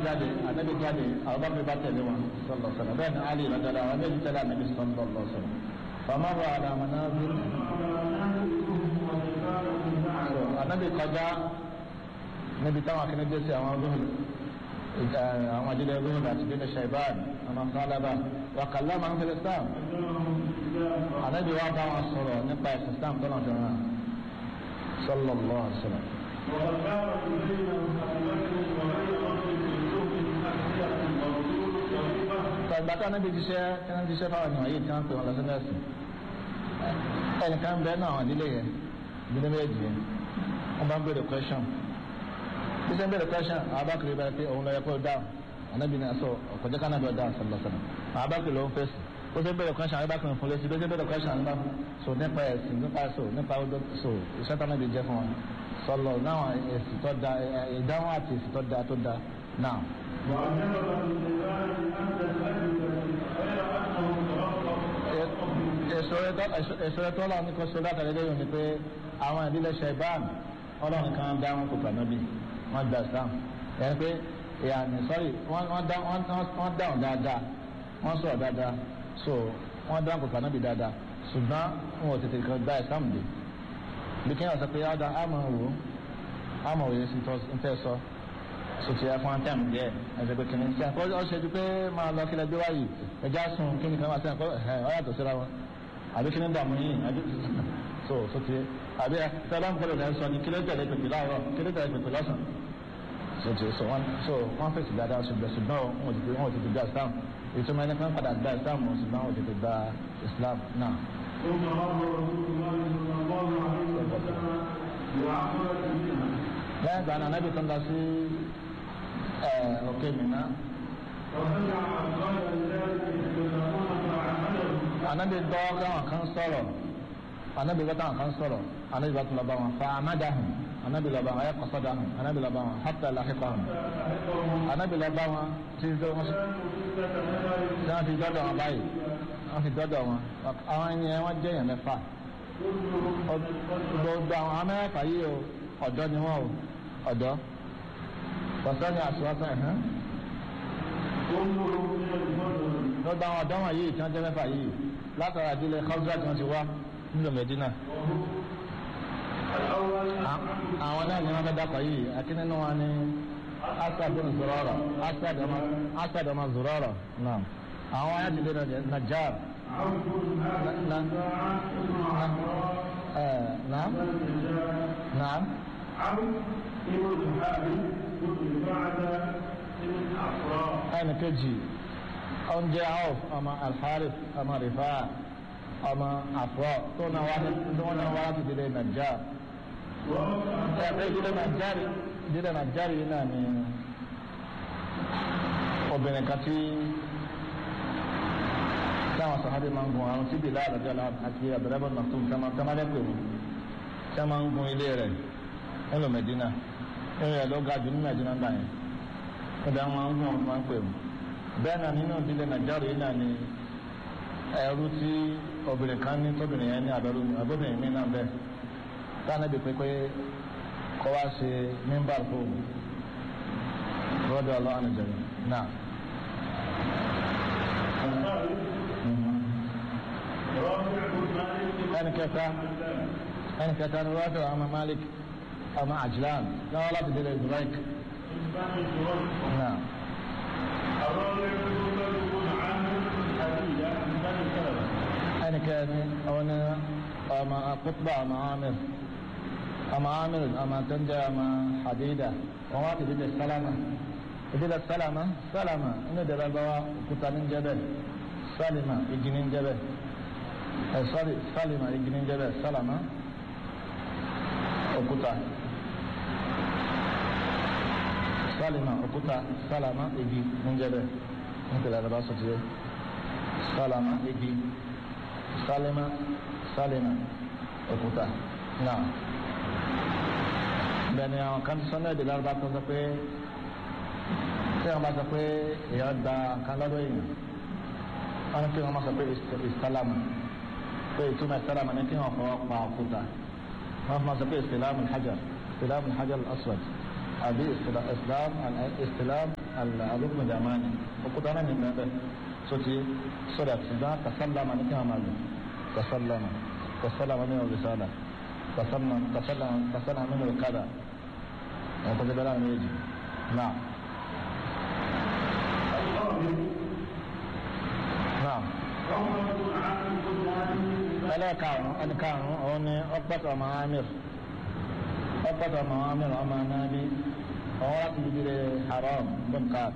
jáde anabi jáde abubakar bá tẹ̀lé wọn sọlọ sọlọ bẹ́ẹ̀ ni ali rajala àwọn méjì tẹ̀lé anabi sọlọ lọ sọlọ fama wa ala manazil so anabi kọjá níbi táwọn akíní dé sí àwọn zuhul àwọn ajílẹ̀ zuhul àti bínú shaiban àwọn sálábà wà kàlá máa ń fi islam anabi wa bá wọn sọ̀rọ̀ nípa ẹ̀sìn islam tó náà fi ràn sọlọ lọ sọlọ. وغفارة بين أبي بكر وبين رجل من زهد أسئلة الرسول وغيبة tọgbà tí anabi jíṣẹ́ tí wọn jíṣẹ́ fáwọn ènìyàn yìí tí wọn pè wọn lọ sí nẹẹsì ẹnìkan bẹ́ẹ̀ náà àwọn ìdílé yẹn ìdílé méjì yẹn wọn bá ń béèrè question bí sẹ́ ń béèrè question abakiri bá pé òun lọ yẹ kó dáhùn anabi náà sọ ọ̀kọ̀jẹ́ ká nàbẹ̀ dáhùn sọlọ sọlọ abakiri ló ń fèsì ó sẹ́ ń béèrè question abakiri fún lẹ́sìn bí sẹ́ ń béèrè question nípa so nípa ẹ̀sìn nípa so nípa ọdọ so iṣẹ́ tí anabi jẹ́ fún wọn sọlọ náà èsì tó da ìdáhùn àti èsì tó da tó da náà. وعجبت النساء أن الأجوبة غير أنه ترقب èso tó lọ ní kó so látàrí lẹ́yìn ni pé àwọn ìdílé ṣẹ̀bán ọlọ́run kan dá wọn kó pàmòbí wọn gba islam yẹn pé ìyànnì sọ́rí wọ́n dáhùn dáadáa wọ́n sọ̀rọ̀ dáadáa so wọ́n dáhùn kó pàmòbí dáadáa ṣùgbọ́n wọn ò tètè kan gba islam dé bí kí wọ́n sọ pé ọ̀dà àmọ̀ wò àmọ̀ wò yẹn sì ń tẹ́ sọ sotí ẹ fún antẹ́m díẹ̀ ẹsẹ̀ pé kìnìún sí àkọ́ ọ ṣe ju pé máa lọ kílẹ̀ gbé wáyé ẹja sùn kí ni kan máa sẹ́yìn kọ́ ẹ̀ ọ yàtọ̀ síra wọn àbí kí ni dààmú yìí àbí so sotí ẹ àbí ẹ sábà ń gbọdọ̀ lẹ́ sọ ni kílẹ̀ tẹ̀lé pèpè láàárọ̀ kílẹ̀ tẹ̀lé pèpè lọ́sàn sotí so wọn so wọn fèsì dáadáa ṣùgbọ́n ṣùgbọ́n wọn ti wọn ti gba islam ìtumọ̀ ẹni kan padà gba islam ṣùgbọ́n wọn ti gba islam náà. ثم مر رسول الله صلى الله عليه وسلم وعقبت منها lẹ́yìn ìgbà náà anábì tó ń lọ sí òkè mìíràn وسمع أبطال ذلك يتكلمون فعمله anabi gbọ́ káwọn kan sọ̀rọ̀ anabi gbọ́ káwọn kan sọ̀rọ̀ anabi bá tún lọ bá wọn fa amadahun anabi lọ bá wọn ayé kọsọdahun anabi lọ bá wọn hatta lahiqahum anabi lọ bá wọn tí tó wọn tí wọn fi dọ́dọ̀ wọn báyìí wọn fi dọ́dọ̀ wọn àwọn yẹn wọn jẹ́ yẹn mẹ́fà gbogbo àwọn amẹ́fà yìí o ọ̀dọ́ ni wọ́n o ọ̀dọ́ pọ̀sẹ́ ni àṣùwọ́sẹ́ ẹ̀hán gbogbo àwọn ọ̀dọ́ wọn yìí tí wọ́n jẹ́ mẹ́fà yìí látara ìdílé kọ́ńtà tí wọ́n ti wá nílò mẹ́dínà àwọn náà ni wọ́n fẹ́ dákọ̀ yìí akíní nínú wọn ni asad bin zurara asad ọmọ asad ọmọ zurara naam àwọn ayé ti dé najar naam naam ẹnì kejì oúnjẹ auf ọmọ alharif ọmọ rifa ọmọ afro tó náà wá tó náà wá láti dìde najar ẹgbẹ́ ìdílé nàìjíríà ìdílé nàìjíríà yìí náà ni obìnrin kan tí táwọn sàhábì máa ń gun àwọn tí bìlá àlàjọ àti abdulrahman maktoum tamalẹ pè wọn tí wọn máa ń gun ilé rẹ̀ nílùú medina nínú rẹ̀ ló ga jù ní medina gbà yẹn níbi àwọn máa ń gun àwọn máa ń pè wọn bẹ́ẹ̀ náà nínú ìdílé nàìjíríà yìí náà ni ẹrú tí obìnrin kan ní tóbìnrin yẹn ní àbẹ̀rù àbóbìnrin mi náà bẹ́ẹ̀ táwọn ẹbí pé pé kọ́ wá ṣe mímbà fún rọ́dọ̀ ọlọ́run àjẹrẹ náà. ẹni kẹta ẹni kẹta ni wọ́n fẹ́ràn ọmọ malik ọmọ ajlan lọ́wọ́ láti délé zurek. náà. ẹni kẹni ọ̀nà ọmọ akutba ọmọ amir ọmọ amir ọmọ tó ń jẹ́ ọmọ hadida wọn wá ti délé salama ìdílé salama salama inú ìdílé báwa òkúta ní jẹ́ bẹ́ẹ̀ salima igi ní jẹ́ bẹ́ẹ̀ ẹ sọ́rí salima igi ní jẹ́ bẹ́ẹ̀ salama òkúta salima òkúta salama igi ní jẹ́ bẹ́ẹ̀ ní ìdílé bá sọ tiẹ̀ salama igi salima salima òkúta náà bẹ́ẹ̀ ni àwọn kan sọ́nà ìdílé bá tó sọ pé tí wọ́n bá sọ pé èèyàn gba nǹkan lọ́dọ̀ èèyàn wọ́n ní kí wọ́n má sọ pé ìsálàmù pé ìtumọ̀ ìsálàmù ní kí wọ́n fọwọ́ pa òkúta wọ́n máa sọ pé ìsìlámù hajar ìsìlámù hajar aswad àbí ìsìlámù ìsìlámù alùpùpù jamani òkúta náà ní bẹ́ẹ̀ sotí sódà ṣùgbọ́n tasálámà ní kí wọ́n máa lò tasálámà tasálámà ní ọ̀rẹ́sálà tasálámà ní ọ̀kadà ọ̀pọ̀ tẹ́lẹ̀ náà méjì náà. náà. ẹlẹ́ẹ̀karùn-ún ẹnìkarùn-ún òun ni ọ̀pọ̀tọ̀ ọmọ amir ọ̀pọ̀tọ̀ ọmọ amir ọmọ anábí ọ̀hún láti ibi haram bùnkàr.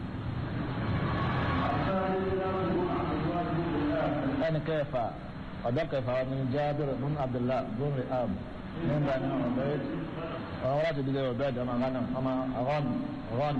ẹnì kẹfà ọ̀dọ́ kẹfà ni jábìr bùn abdullah bùn ri'ab ní bani ọ̀bẹ́d ọ̀hún láti ibi ọ̀bẹ́d ọmọ ghana ọmọ ghon ghon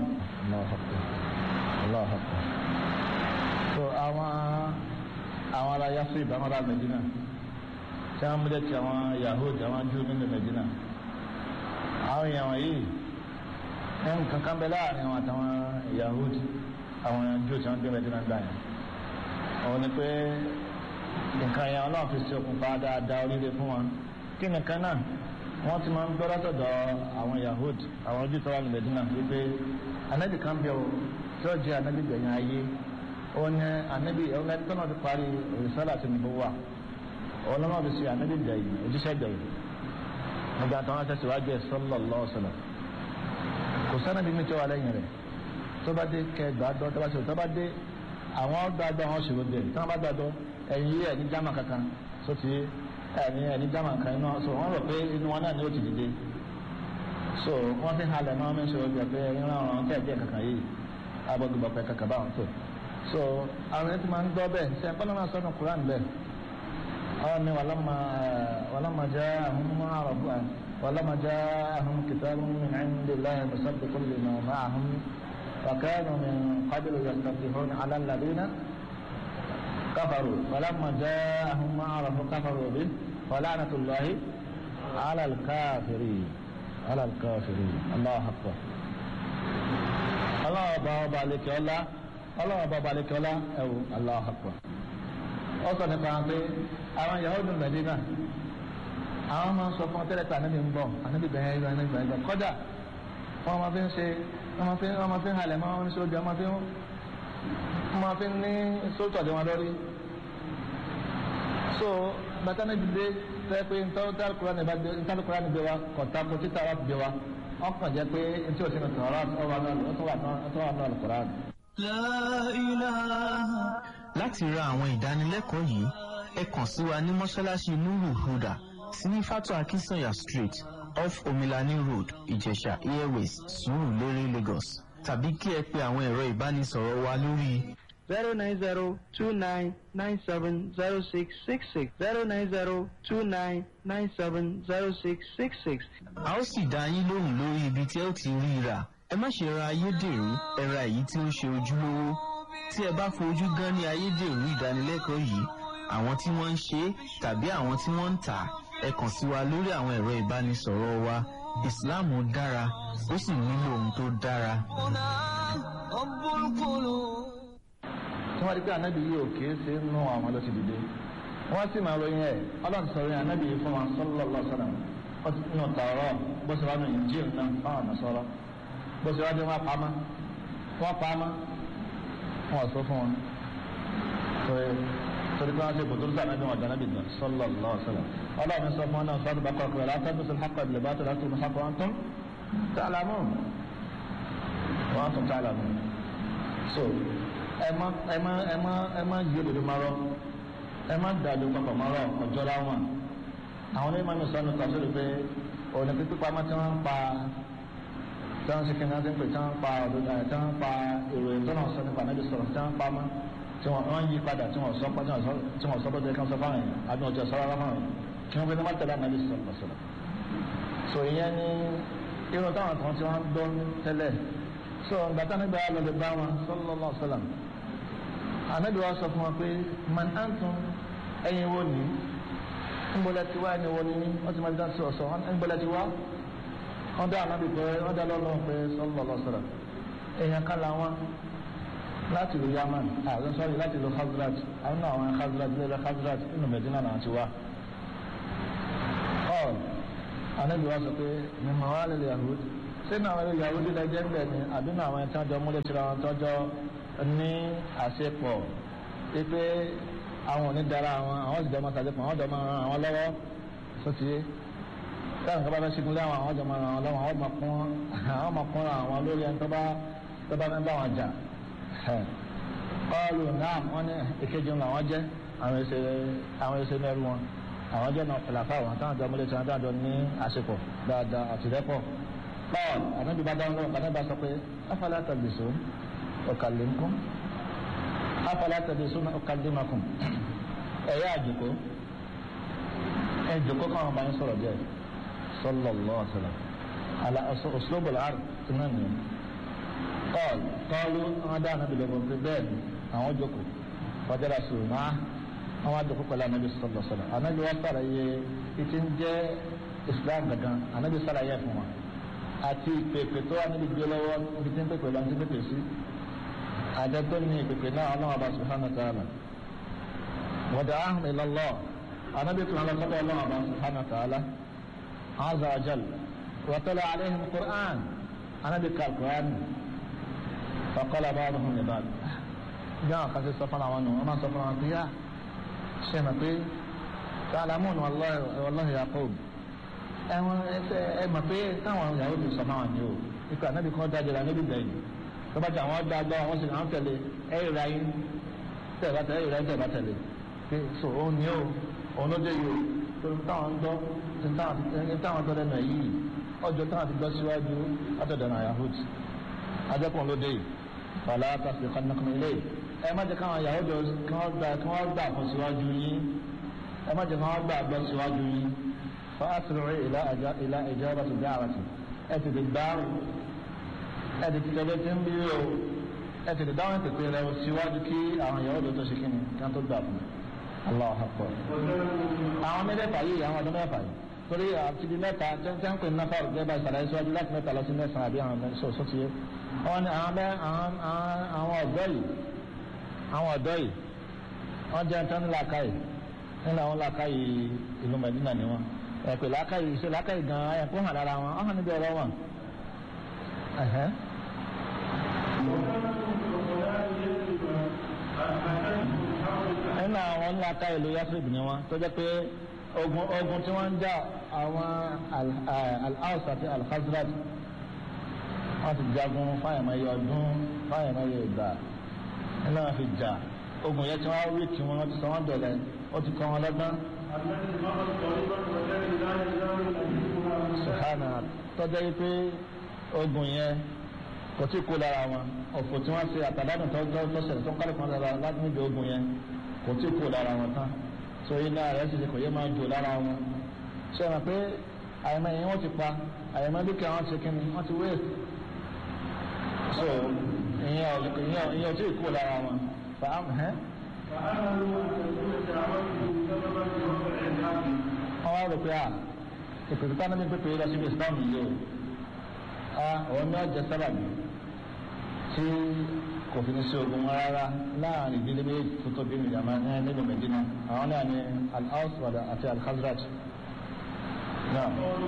allah akbar so àwọn àwọn ará yasrib àwọn ará medina tí wọn múlẹ̀ tí àwọn yahud àwọn júù nínú medina àwọn èèyàn wọ̀nyí ẹn kankan bẹ láàrin àwọn àtàwọn yahud àwọn júù tí wọn gbé medina gbà yẹn òun ni pé nǹkan yẹn ọlọ́run fi ṣe okùnfà dáadáa oríire fún wọn kí nìkan náà wọ́n ti máa ń gbọ́ látọ̀dọ̀ àwọn yahud àwọn júù tó wà ní medina wípé anabi kan bẹ o tí ó jẹ́ anabi gbẹ̀yìn ayé onye anabi ọ̀nà tó náà ti parí rìsálà tí nìbó wà ọ̀nà náà ti ṣe anabi gbẹ̀yìn ojúṣe gbẹ̀yìn nígbà tó wọn ṣẹ̀ṣẹ̀ wájú ẹ̀ sallallahu alaihi wasallam kò sánàbí mi tó wà lẹ́yìn rẹ̀ tó bá dé kẹgbà dọ́ tó bá ṣe tó bá dé àwọn gbàgbọ́ àwọn ṣòro bẹ̀ tí wọ́n bá gbàgbọ́ ẹ̀yìn yìí ẹ̀ ní jámà kankan tó ti ẹ̀ní ẹ̀ ní jámà kan iná so wọ́n rò pé inú wọn náà ni ó ti dìde so wọ́n fi halẹ̀ náà mi ṣòro bẹ̀ pé ìran ọ̀ràn kẹ́ẹ̀kẹ́ kankan yìí abọ́gbọ̀ pẹ̀ kankan báwọn tó so àwọn ẹni tí máa ń gbọ́ bẹ́ẹ̀ ṣe ẹ̀kọ́ náà sọ́nù Quran bẹ́ẹ̀ àwọn ni wàlámà wàlámà jẹ́ àhún mọ́ àrọ̀bù à wàlámà jẹ́ àhún kitabun min indillahi musaddiqun lima ma'ahum wa kanu min qablu yastafihuna 'ala alladhina kafaru wàlámà jẹ́ àhún mọ́ àrọ̀bù kafaru bi wa la'natullahi 'ala al-kafirin 'ala al-kafirin Allahu akbar Allah ọba ọba àlekè ọlá ọlọ́wọ́ bá balẹ̀ kọ́lá ẹ̀wù Allahu Akbar ó sọ nípa pé àwọn Yahudu Mẹ́dínà àwọn máa ń sọ fún ọtẹ́lẹ̀ tí ànábì ń bọ̀ ànábì bẹ̀rẹ̀ ẹ̀rọ ẹ̀rọ ẹ̀rọ kọ́dà wọ́n máa fi ń ṣe wọ́n máa fi wọ́n máa fi ń halẹ̀ máa ń ṣe ojú wọ́n máa fi ń wọ́n máa fi ń ní sóòtù ọ̀dẹ̀ wọn lórí. so bàtà níbi dé fẹ́ pé ntàlùkùrá ni gbé wa kọ̀tà kò títà wà gbé wa ọkàn jẹ́ pé ntí òsínú tọ̀rọ̀ ọ̀wà náà lùkùrá láti ra àwọn ìdánilẹ́kọ̀ọ́ yìí ẹ kàn sí wa ní mọ́ṣáláṣí nuru huda sí ní fatu akinsanya street off omilani road ìjẹ̀ṣà airways sùúrùlérè lagos tàbí kí ẹ pe àwọn ẹ̀rọ ìbánisọ̀rọ̀ wa lórí. zero nine zero two nine nine seven zero six six six zero nine zero two nine nine seven zero six six six. a ó sì dá yín lóhùn lórí ibi tí ẹ ó ti rí i rà ẹ má ṣe ra ayédèrú ẹ ra èyí tí ó ṣe ojúlówó tí ẹ bá fojú gan ní ayédèrú ìdánilẹ́kọ̀ọ́ yìí àwọn tí wọ́n ń ṣe é tàbí àwọn tí wọ́n ń tà ẹ kàn sí wa lórí àwọn ẹ̀rọ ìbánisọ̀rọ̀ wa ìsìláàmù dára ó sì nílò ohun tó dára. tí wọ́n rí pé ànábì yìí ò kìí ṣe nù àwọn ló ti dìde wọ́n sì máa ròyìn ẹ̀ ọlọ́run sọ̀rọ̀ yẹn ànábì yìí fún wa sallallahu alaihi wasallam nù tààrọ̀ bó ṣe wà nù Injil náà fáwọn ànàsọ́rọ̀ bó ṣe wájú wọn pamọ́ wọn pamọ́ wọn sọ fún wọn torí pé wọn ṣe kòtò lùsàn náà bí wọn dáná bí dùn sallallahu alaihi wasallam Ọlọ́run sọ fún wọn náà sọdún bàkọ kúrẹ látọ bí sọ hàkọ ìbílẹ̀ bàtọ látọ bí hàkọ wọn tún tààlámù wọn tún tààlámù so ẹ má ẹ má ẹ má ẹ má yí òdodo má rọ ẹ má dàdú papọ̀ má rọ ọjọ́ láwọn àwọn onímọ̀ mi sọ ní kàṣírí pé òní pípé pamọ́ tí wọ́n ń pa tí wọ́n ṣe kí ní wọ́n ti ń pè tí wọ́n ń pa òdodo ẹ̀ tí wọ́n ń pa ìròyìn tó náà sọ nípa níbi sọ̀rọ̀ tí wọ́n ń pa mọ́ tí wọ́n yí padà tí wọ́n sọ pé tí wọ́n sọ pé kí wọ́n sọ fáwọn yẹn àbí wọ́n ti sọ rárá fáwọn yẹn kí wọ́n fi ní wọ́n tẹ̀lé ànábì sọ̀rọ̀ sọ̀rọ̀ so ìyẹn ni irun táwọn kan tí wọ́n ń dán tẹ́lẹ̀ so gbàtà nígbà yà lọ́dẹ bá wọn sallallahu alaihi wasallam ànábì wa sọ fún wọn pé man antum ẹ̀yin wo ni ńbọlẹ̀ tiwa ẹni wo ni wọ́n ti máa dá sí ọ̀sọ̀ ńbọlẹ̀ tiwa wọ́n dá ànábì pé wọ́n dá lọ́lọ́ pé sallallahu alaihi wasallam èèyàn kálá wọn láti lu yaman àwọn sọ́ọ̀rì láti lu khazraj àwọn náà àwọn khazraj lẹ́lẹ́ khazraj nínú medina náà ti wá. ọ̀l anábì wa sọ pé mímọ wa lè yahud sínú àwọn ìyàwó dídá jẹ́ ńbẹ̀ ni àbí nínú àwọn ẹ̀tí ọjọ́ múlẹ̀ síra wọn tọ́jọ́ ní àṣepọ̀ wípé àwọn ò ní dára àwọn àwọn sì dẹ́mọ́ sàdépọ̀ àwọn dẹ́mọ́ ran àwọn lọ́wọ́ sọ́tìyé táwọn nǹkan bá fẹ́ ṣígun lé àwọn àwọn jọ máa ran àwọn lọ́wọ́ àwọn máa kún àwọn máa kún àwọn lórí ẹni tó bá tó bá fẹ́ bá wọn jà kọ́ọ̀lù náà wọ́n ní èkejì ńlá wọn jẹ́ àwọn ẹsẹ̀ àwọn ẹsẹ̀ mẹ́rù wọn àwọn jẹ́ náà fìlàfà wọn táwọn jọ múlẹ̀ tí wọ́n dájọ́ ní àṣepọ̀ dáadáa àtìrẹ́pọ̀ paul anabi bá dáhùn lọ́wọ́ anabi bá sọ pé afala tàbísọ ọ̀kàlẹ́mkùn afala tàbísọ ọ̀kàlẹ́màkùn ẹ̀yà àjòkó ẹ̀ jòkó káwọn bá ń sọ̀rọ̀ díẹ̀ sallallahu alaihi wasallam ala uslub al-ard tunan ni paul paul wọn dá anabi lọ́wọ́ pé bẹ́ẹ̀ ni àwọn jòkó fọjọ́ra sùn máa àwọn àjòkó pẹ̀lú anabi sallallahu alaihi wasallam anabi wọn sọ̀rọ̀ yẹ ìtì ń jẹ́ islam gangan anabi sọ̀rọ̀ yẹ fún wa àti ìpèpè tó wà níbi gbé lọ́wọ́ ibi tí ń pèpè lọ́wọ́ tí ń pèpè sí àjẹ tó ní ìpèpè náà ọlọ́wọ́ bá subhanahu wa ta'ala wọ́dà ahùn ilallah anábì tó lọ sọ́dọ̀ ọlọ́wọ́ bá subhanahu wa ta'ala azza wa jal wa tala alayhim qur'an anábì kal qur'an faqala ba'duhum li ba'd jáwọn kan sí sọ fún àwọn nù wọn máa sọ fún àwọn pé yá ṣe mọ̀ pé ta'lamun wallahi wallahi yaqub ẹwọn ẹsẹ ẹ mọ̀ pé táwọn ìyàwó ti sọ máa ní o ikú ànábì kan dájọ la níbi gbẹ̀yìn tó bá jẹ àwọn ọdọ agbọ àwọn sì máa ń tẹ̀lé ẹ ìra yín tẹ bá tẹ̀lé ìra yín tẹ bá tẹ̀lé pé so òun ni o òun ló dé yìí o tó ń táwọn ń dọ́ ń táwọn tọ́ lẹ́nu ẹ̀ yìí ọjọ́ táwọn ti gbọ́ síwájú látọ̀dọ̀ náà yahoo adẹ́kùn ló dé yìí fàlà tàbí kanakun ilé ẹ má jẹ káwọn ìyàwó jọ kí wọ́n gbà fún síwájú yín ẹ má jẹ káwọn gbà gbọ́ síwájú yín فأسرع إلى أجا إلى إجابة دعوته أتد الدار أتد تلتم بيو أتد الدعوة تقول لو سواجك أو يعود تشكيني كان تدعو الله أكبر àwọn mẹ́fẹ̀ẹ̀fà yìí àwọn ọdún mẹ́fà yìí torí àti di mẹ́ta tẹ́ńtẹ́ ń pè ní náfà ọ̀gẹ́ bá ìsàlàyé síwájú láti mẹ́ta lọ sí mẹ́sàn-án àbí àwọn mẹ́sàn ọ̀sọ́ ti yé wọ́n ní àwọn ọ̀dọ́ yìí àwọn ọ̀dọ́ yìí wọ́n jẹ́ tán ní làákàyè nínú àwọn làákàyè ìlú Mẹ́dínà ni wọ́n ẹ̀pẹ̀ lákàyè ìṣe lákàyè gan-an ẹ̀kọ́ hàn lára wọn ọ̀hán níbi ọ̀rọ̀ wọn. nínú àwọn ńláka ìlú yasrib ni wọn tó jẹ́ pé ogun ogun tí wọ́n ń jà àwọn al-Aws àti al-Khazraj wọ́n ti jagun fáyẹ̀mẹ́yẹ ọdún fáyẹ̀mẹ́yẹ ìgbà nínú àwọn fi jà ogun yẹn tí wọ́n rí kí wọ́n ti sọ wọ́n dọ̀lẹ́ ó ti kọ́ wọn lọ́gbọ́n sùhánà tọ́jọ́ yìí pé ogun yẹn kò tí kó lára wọn ọ̀fọ̀ tí wọ́n ṣe àtàdánù tọ́jọ́ tọ́sẹ̀lẹ̀ tó ń kálí kan lára láti níbi ogun yẹn kò tí kó lára wọn tán so iná rẹ̀ sì kò yẹ máa jò lára wọn ṣe wọn pé àyẹ̀mọ́ yẹn wọ́n ti pa àyẹ̀mọ́ dúkìá wọn ti kíni wọ́n ti wéè so ìyẹn ò tí kó lára wọn fàámù hẹ́ wọ́n wá rò pé à ìpèsè tá níbi pípé lọ síbi islam yìí o a òun ní ọjà sábàbí tí kò fi ní sí ogun rárá láàrin ìdílé méjì tó tóbi ní ìjàmbá ní nínú Medina àwọn náà ní al-Aws àti al-Khazraj. náà.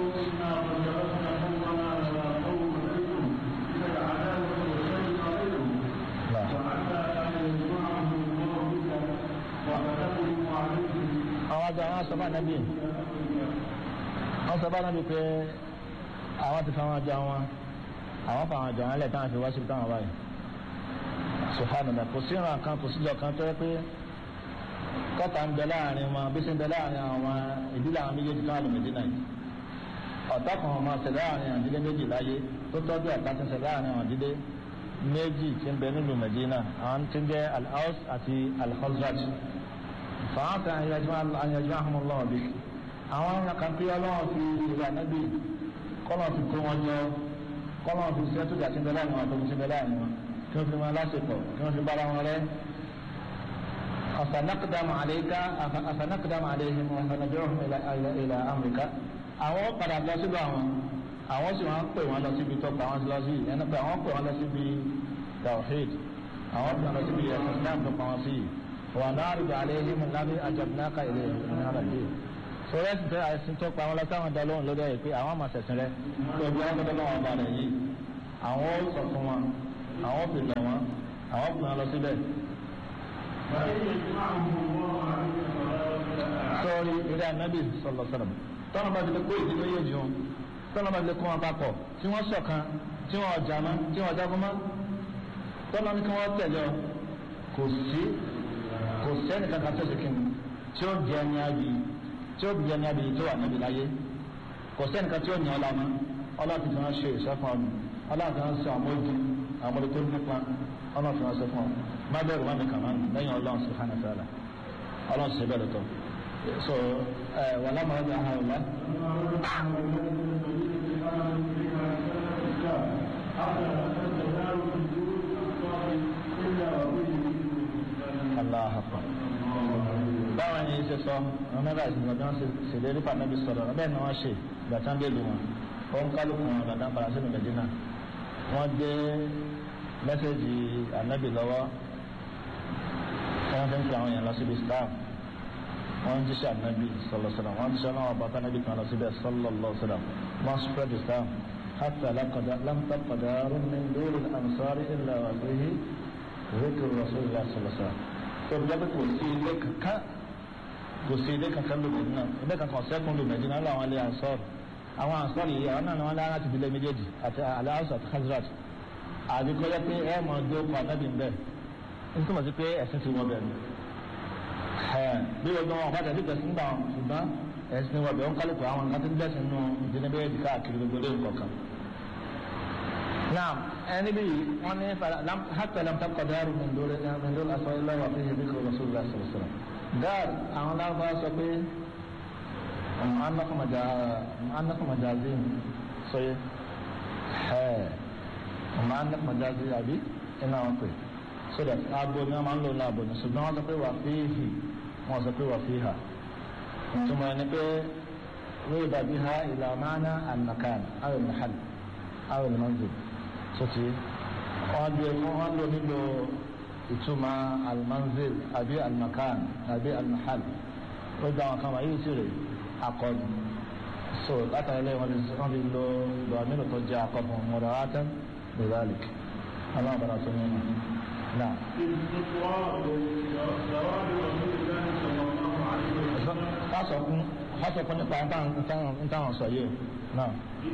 àwọn àjọ àwọn sọ bá nàbí wọn sọ bá nàbí pé àwọn ti fa àwọn àjọ wọn àwọn fa àwọn àjọ wọn lẹ táwọn fi wá síbi táwọn wáyé subhanallah kò sí ìran kan kò síjọ kan tó yẹ pé kọta ń bẹ láàrin wọn bí sí ń bẹ láàrin àwọn ìdílé àwọn méjèèjì kan àlùmí dínà yìí ọ̀tá kan ọmọ ṣẹlẹ̀ láàrin àwọn ìdílé méjì láyé tó tọ́jú ọ̀tá ti ṣẹlẹ̀ láàrin àwọn ìdílé méjì tí ń bẹ nílùú Medina àwọn tí ń jẹ́ al-Aws àti al-Khazraj fàáta àyàjọ́ àhùnmọ́lọ́ bí àwọn àkàntí ọlọ́run fi ìlà nẹ́bí kọ́lọ̀ fi kó wọn jọ kọ́lọ̀ fi ṣe tó jàtí bẹ́lá àwọn àtọ́jú sí bẹ́lá àwọn kí wọ́n fi máa lásìkò kí wọ́n fi bára wọn rẹ́ afanakdam àlẹ́ká afanakdam àlẹ́hìn afanajọ́hùn ilà amẹ́ríkà àwọn padà lọ síbẹ̀ àwọn àwọn sì wọ́n pè wọ́n lọ síbi tó pa wọ́n lọ sí ẹni pé àwọn pè wọ́n lọ síbi tawhid àwọn pè wọ́n lọ síbi ẹ̀sìn islam tó pa wọ́n sí yìí ونعرض عليهم الذي أجبناك إليه من هذا الدين so torí ẹ̀sìn tó àìsìn tó pa wọn lọ sáwọn ọ̀dọ́ lóhùn lórí ẹ̀ pé àwọn àmọ̀ ṣẹ̀sìn rẹ tó bí wọn tó lọ́wọ́ ọba rẹ̀ yìí àwọn ó sọ fún wọn àwọn ó fi lọ wọn àwọn ó pè wọn lọ síbẹ̀. sọ́ọ́rí eré anábì sọ̀lọ̀ sọ̀rọ̀ tọ́nà bá ti lè kó ìdílé yé jù tọ́nà bá ti lè kó wọn papọ̀ tí wọ́n ṣọ̀kan tí wọ́n ọjà mọ́ tí wọ́n ọjà mọ́ tọ́nà ní kí wọ́n tẹ̀lé ọ kò sí kò sẹ́ni kankan tó ṣe kíni tí ó jẹ́ ní ayé tí ó jẹ́ ní ayé tó wà níbi láyé kò sẹ́ni kan tí ó ní ọ lánàá ọlọ́run ti fi wọn ṣe ìṣẹ́fún ọdún ọlọ́run ti wọn ṣe àwọn ojú àwọn ọmọdé tó nípa ọlọ́run fi wọn ṣe fún ọ má bẹ̀rù wọn mi kàn máa lẹ́yìn ọlọ́run sí hàn ẹ̀fẹ́ rẹ̀ ọlọ́run sì bẹ̀rẹ̀ tọ́ so ẹ wà lámàá ọjà ha ọ̀la. Allah akbar báwọn yẹn ṣe sọ àwọn mẹ́ta ìsìn ọjọ́ ṣèlérí pàtàkì sọ̀rọ̀ bẹ́ẹ̀ ni wọ́n ṣe gbàtàn dé lu wọn wọn kálukú wọn gbàtàn padà sínú Mẹ́dínà wọ́n dé mẹ́sẹ̀gì ànábì lọ́wọ́ wọ́n fi ń pe àwọn yẹn lọ síbi staff wọ́n jíṣẹ́ ànábì sọlọ́sọlọ́ wọ́n jíṣẹ́ náà ọba tánábì kan lọ síbẹ̀ sọlọ́lọ́sọlọ́ wọ́n spread the staff حتى لم تبق دار من دور الأنصار إلا وفيه ذكر رسول الله صلى الله عليه وسلم tó bí jábẹ́ kò sí ilé kankan kò sí ilé kankan ló mẹ́dínà ilé kankan sẹ́kùn ló mẹ́dínà lọ àwọn ilé ansọ́ọ̀rù àwọn ansọ́ọ̀rù yìí àwọn náà ni wọ́n lára ti fi lé méjèèjì àti aláhùsù àti hazrat àbí kọjá pé ẹ mọ̀ ọdún ọkọ̀ anábì ń bẹ̀ ń túmọ̀ sí pé ẹ̀sìn ti wọ́n bẹ̀ ni bí wọ́n gbọ́n wọn bá tẹ̀lé ìgbẹ̀sìn gbà wọn ṣùgbọ́n ẹ̀sìn wọ́n bẹ̀ ń kálukú àwọn nǹkan tó ń gbẹ̀sìn nù ìdílé méjèèjì káàkiri gbogbo lé nǹkan نعم أنا بي وأنا فلم حتى لم تبقى دار من دول من دول أسماء الله وفيه ذكر رسول الله صلى الله عليه وسلم دار أنا لا بأس به أنكم مجا أنكم مجازين صحيح ها وما أنك مجازي أبي إنا وقي so that abo ni a máa ń lò ní abo ni ṣùgbọ́n wọ́n sọ pé wà fíhì wọ́n sọ pé wà fíhà ìtumọ̀ ẹni pé wíì dàbí ha ìlà máa ànàkàn àwọn ìmọ̀hàn àwọn ìmọ̀hàn sọtì wọn lò wọn lò nílò ìtumọ̀ almanzil àbí almakan àbí almahal ó gba àwọn kan wà yìí sírè akọni so látàrí ilé wọn wọn fi lo lọ́ọ̀mínú tó jẹ́ akọfún mọ̀dàwátán bìbálìk aláwọ̀ bàrà tó nínú náà. fásọkún fásọkún nípa ntáwọn sọ yìí náà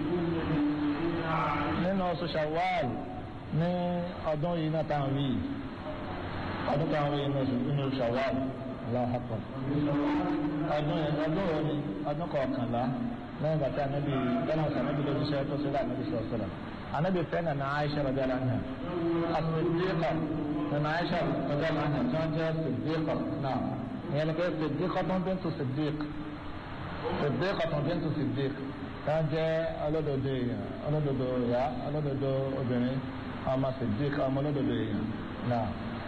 nínú oṣù Ṣawwal ní ọdún yìí náà táwọn rí ọdún táwọn rí nínú oṣù Ṣawwal aláhàpọ̀ ọdún ọdún òní ọdún kọ̀ọ̀kànlá lẹ́yìn bàtà anábì lẹ́nà ọ̀sán anábì lójú iṣẹ́ tó sílẹ̀ anábì sọ̀rọ̀ sọ̀rọ̀ anábì fẹ́ nana Aisha radiyallahu anha as-siddiqa nana Aisha radiyallahu anha tí wọ́n jẹ́ siddiqa náà ìyẹn ni pé siddiqa tó ń bintu siddiq siddiqa tó ń bintu siddiq wọ́n jẹ́ ọlọ́dọ̀dọ̀ èèyàn ọlọ́dọ̀dọ̀ ìyá ọlọ́dọ̀dọ̀ obìnrin ọmọ sèdík ọmọ ọlọ́dọ̀dọ̀ èèyàn náà.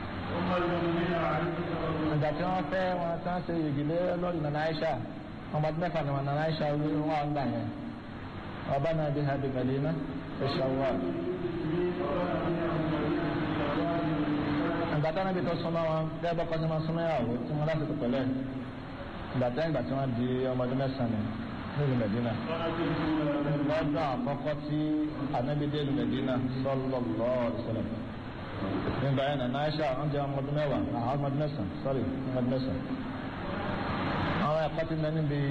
ìgbà tí wọ́n fẹ́ wọn tí wọ́n ṣe ìgbìlẹ̀ lórí nana Aisha ọmọ ọdún mẹ́fà ni wọn nana Aisha wí wọn gbà yẹn ọba náà bí ha bí Madina ìṣàwọ́. ìgbà tí wọ́n bí tó súnmọ́ wọn bẹ́ẹ̀ bọ́kọ́ tí wọ́n súnmọ́ ìyàwó tí wọ́n láti tó pẹ̀lẹ́ ìgbà tí ìgbà tí wọ́n di ọmọ ọdún mẹ́sàn-án nílùú Medina lọ́dún àkọ́kọ́ tí anábídé ìlú Medina sallallahu alaihi wasallam nígbà yẹn nàá Aisha wọn jẹ ọmọdé mẹ́wàá àwọn ọmọdé mẹ́sàn sorry ọmọdé mẹ́sàn àwọn ẹ̀kọ́ ti mẹ́ni bí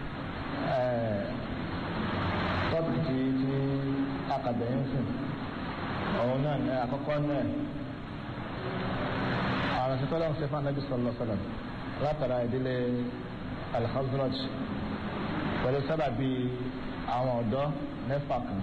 tọ́pì tí tí akadẹ́yìn sìn òun náà ní àkọ́kọ́ náà àwọn ìṣẹ́tọ́ lọ́wọ́ sẹ́fà anábì sallallahu alaihi wasallam látara ìdílé al-Khazraj pẹ̀lú sábàbí àwọn ọ̀dọ́ mẹ́fà kan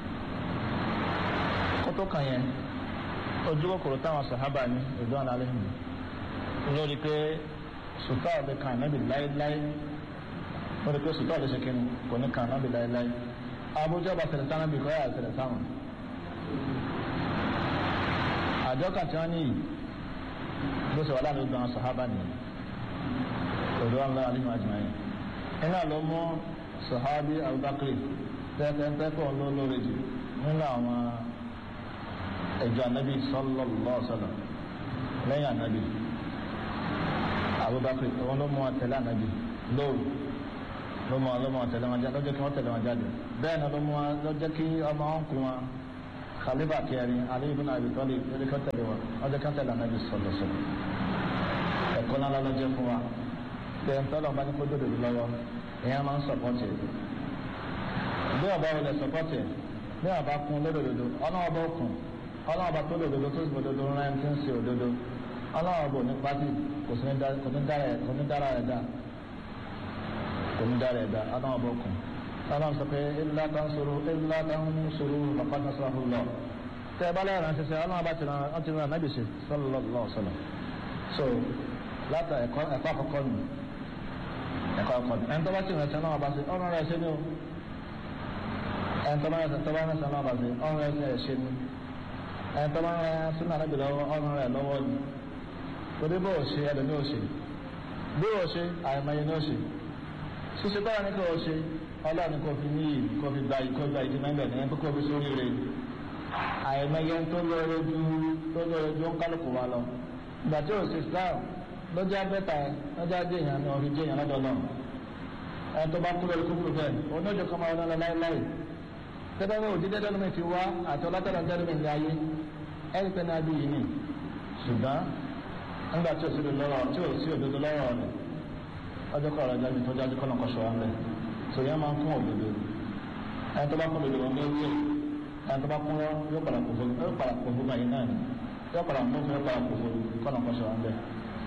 kótó kan yẹn ojú kòkòrò táwọn sàhábà ní ìlú àná aléhùn lórí pé sùtá ọ̀dẹ kan nábì láéláé lórí pé sùtá ọ̀dẹ ṣèkínú kò ní kan nábì láéláé abújá bá tẹ̀lé sáwọn bí kọ́ yà tẹ̀lé sáwọn. àjọ kan tí wọ́n ní yìí bó ṣe wà láàrin ìgbà àwọn sàhábà nìyẹn ìlú àná aléhùn àjùmáyé iná ló mú sahabi abubakar tẹ́tẹ́tẹ́kọ̀ ló lórí jù nínú àwọn ẹ̀jọ̀ anabi sallallahu alaihi wasallam lẹ́yìn anabi abubakar òun ló mú àtẹ̀lé anabi lóru ló mọ ló mọ tẹ̀lé wọn jáde lọ́jọ́ kí wọ́n tẹ̀lé wọn jáde bẹ́ẹ̀ náà ló mú wọn lọ́jọ́ kí ọmọ wọn kú wọn khalifa kẹrin Ali ibn Abi Talib lórí kan tẹ̀lé wọn lọ́jọ́ kan tẹ̀lé anabi sọlọ sọlọ ẹ̀kọ́ náà lọ́jọ́ fún wa bẹ́ẹ̀ ń tọ́lọ̀ bá ní kó dòdò lọ́wọ́ èèyàn máa ń sọ̀pọ̀tì bí ọba wọlé sọ̀pọ̀tì bí ọba kún lódòdó ọlọ́wọ́ bá kún ọlọ́wọ́ bá tó lòdòdó tó sì òdodo rẹ̀ ń tí ń ṣe òdodo ọlọ́wọ́ bò ní pátì kò sí ní dára ẹ̀ dá kò ní dára ẹ̀ dá ọlọ́wọ́ bá kún ọlọ́wọ́ sọ pé ilá tán sọ̀rọ̀ ilá tán sọ̀rọ̀ bàbá náà sọ̀rọ̀ lọ tẹ ẹ bá lẹ́yìn ránṣẹ́ sẹ́ ọlọ́wọ́ bá ti rán ọtí rán nábì sí sallallahu sallam so látà ẹ̀kọ́ àkọ́kọ́ nù ẹ̀kọ́ àkọ́kọ́ nù ẹni tó bá ti ránṣẹ́ náà bá sí ọ̀rọ̀ rẹ̀ ṣe ní o ẹni tó bá ránṣẹ́ tó bá ránṣẹ́ náà bá sí ọ̀rọ̀ rẹ̀ ṣe ní ẹni tó bá ránṣẹ́ sínú ànábì lọ́wọ́ ọ̀rọ̀ rẹ̀ lọ́wọ́ ni torí bó o ṣe ẹlòmí o ṣe bí o ṣe àìmọye ní o ṣe ṣíṣe báwa ní kò o ṣe ọlọ́run kò fi ní yìí kò fi gba ìkó gba ìdí mẹ́bẹ̀ ní ẹni kò fi sórí rẹ̀ àìmọye tó lọ́rọ̀ ju tó lọ́rọ̀ ju ń kálukú wa lọ ìgbà tí o ṣe Islam lọ́jọ́ abẹ́ta lọ́jọ́ adé èèyàn ni ọ̀rọ̀ jẹ́ èèyàn lọ́dọ̀ náà ẹni tó bá kú lórí kúkúrú bẹ́ẹ̀ oníjọ kan máa wọn lọ láéláé tẹ́lẹ̀ ní òdídé dẹ́lómi ti wá àti ọlọ́tẹ̀lẹ̀ dẹ́lómi ní ayé ẹni pé ní abí yìí ni ṣùgbọ́n nígbà tí o sì lọ́rọ̀ tí o sì òdodo lọ́rọ̀ rẹ̀ ọjọ́ kọ́ ọ̀rọ̀ jáde tó jáde kọ́nà kọ́ṣọ́ wọn bẹ̀ tó yẹn máa ń kún òdodo ẹni tó bá kún òdodo wọn lórí ẹ̀ ẹni tó bá kún lọ yóò padà kó fún yóò padà kó fún báyìí náà ni yóò padà mú fún yóò padà kó fún kọ́nà kọ́ṣọ́ wọn bẹ̀.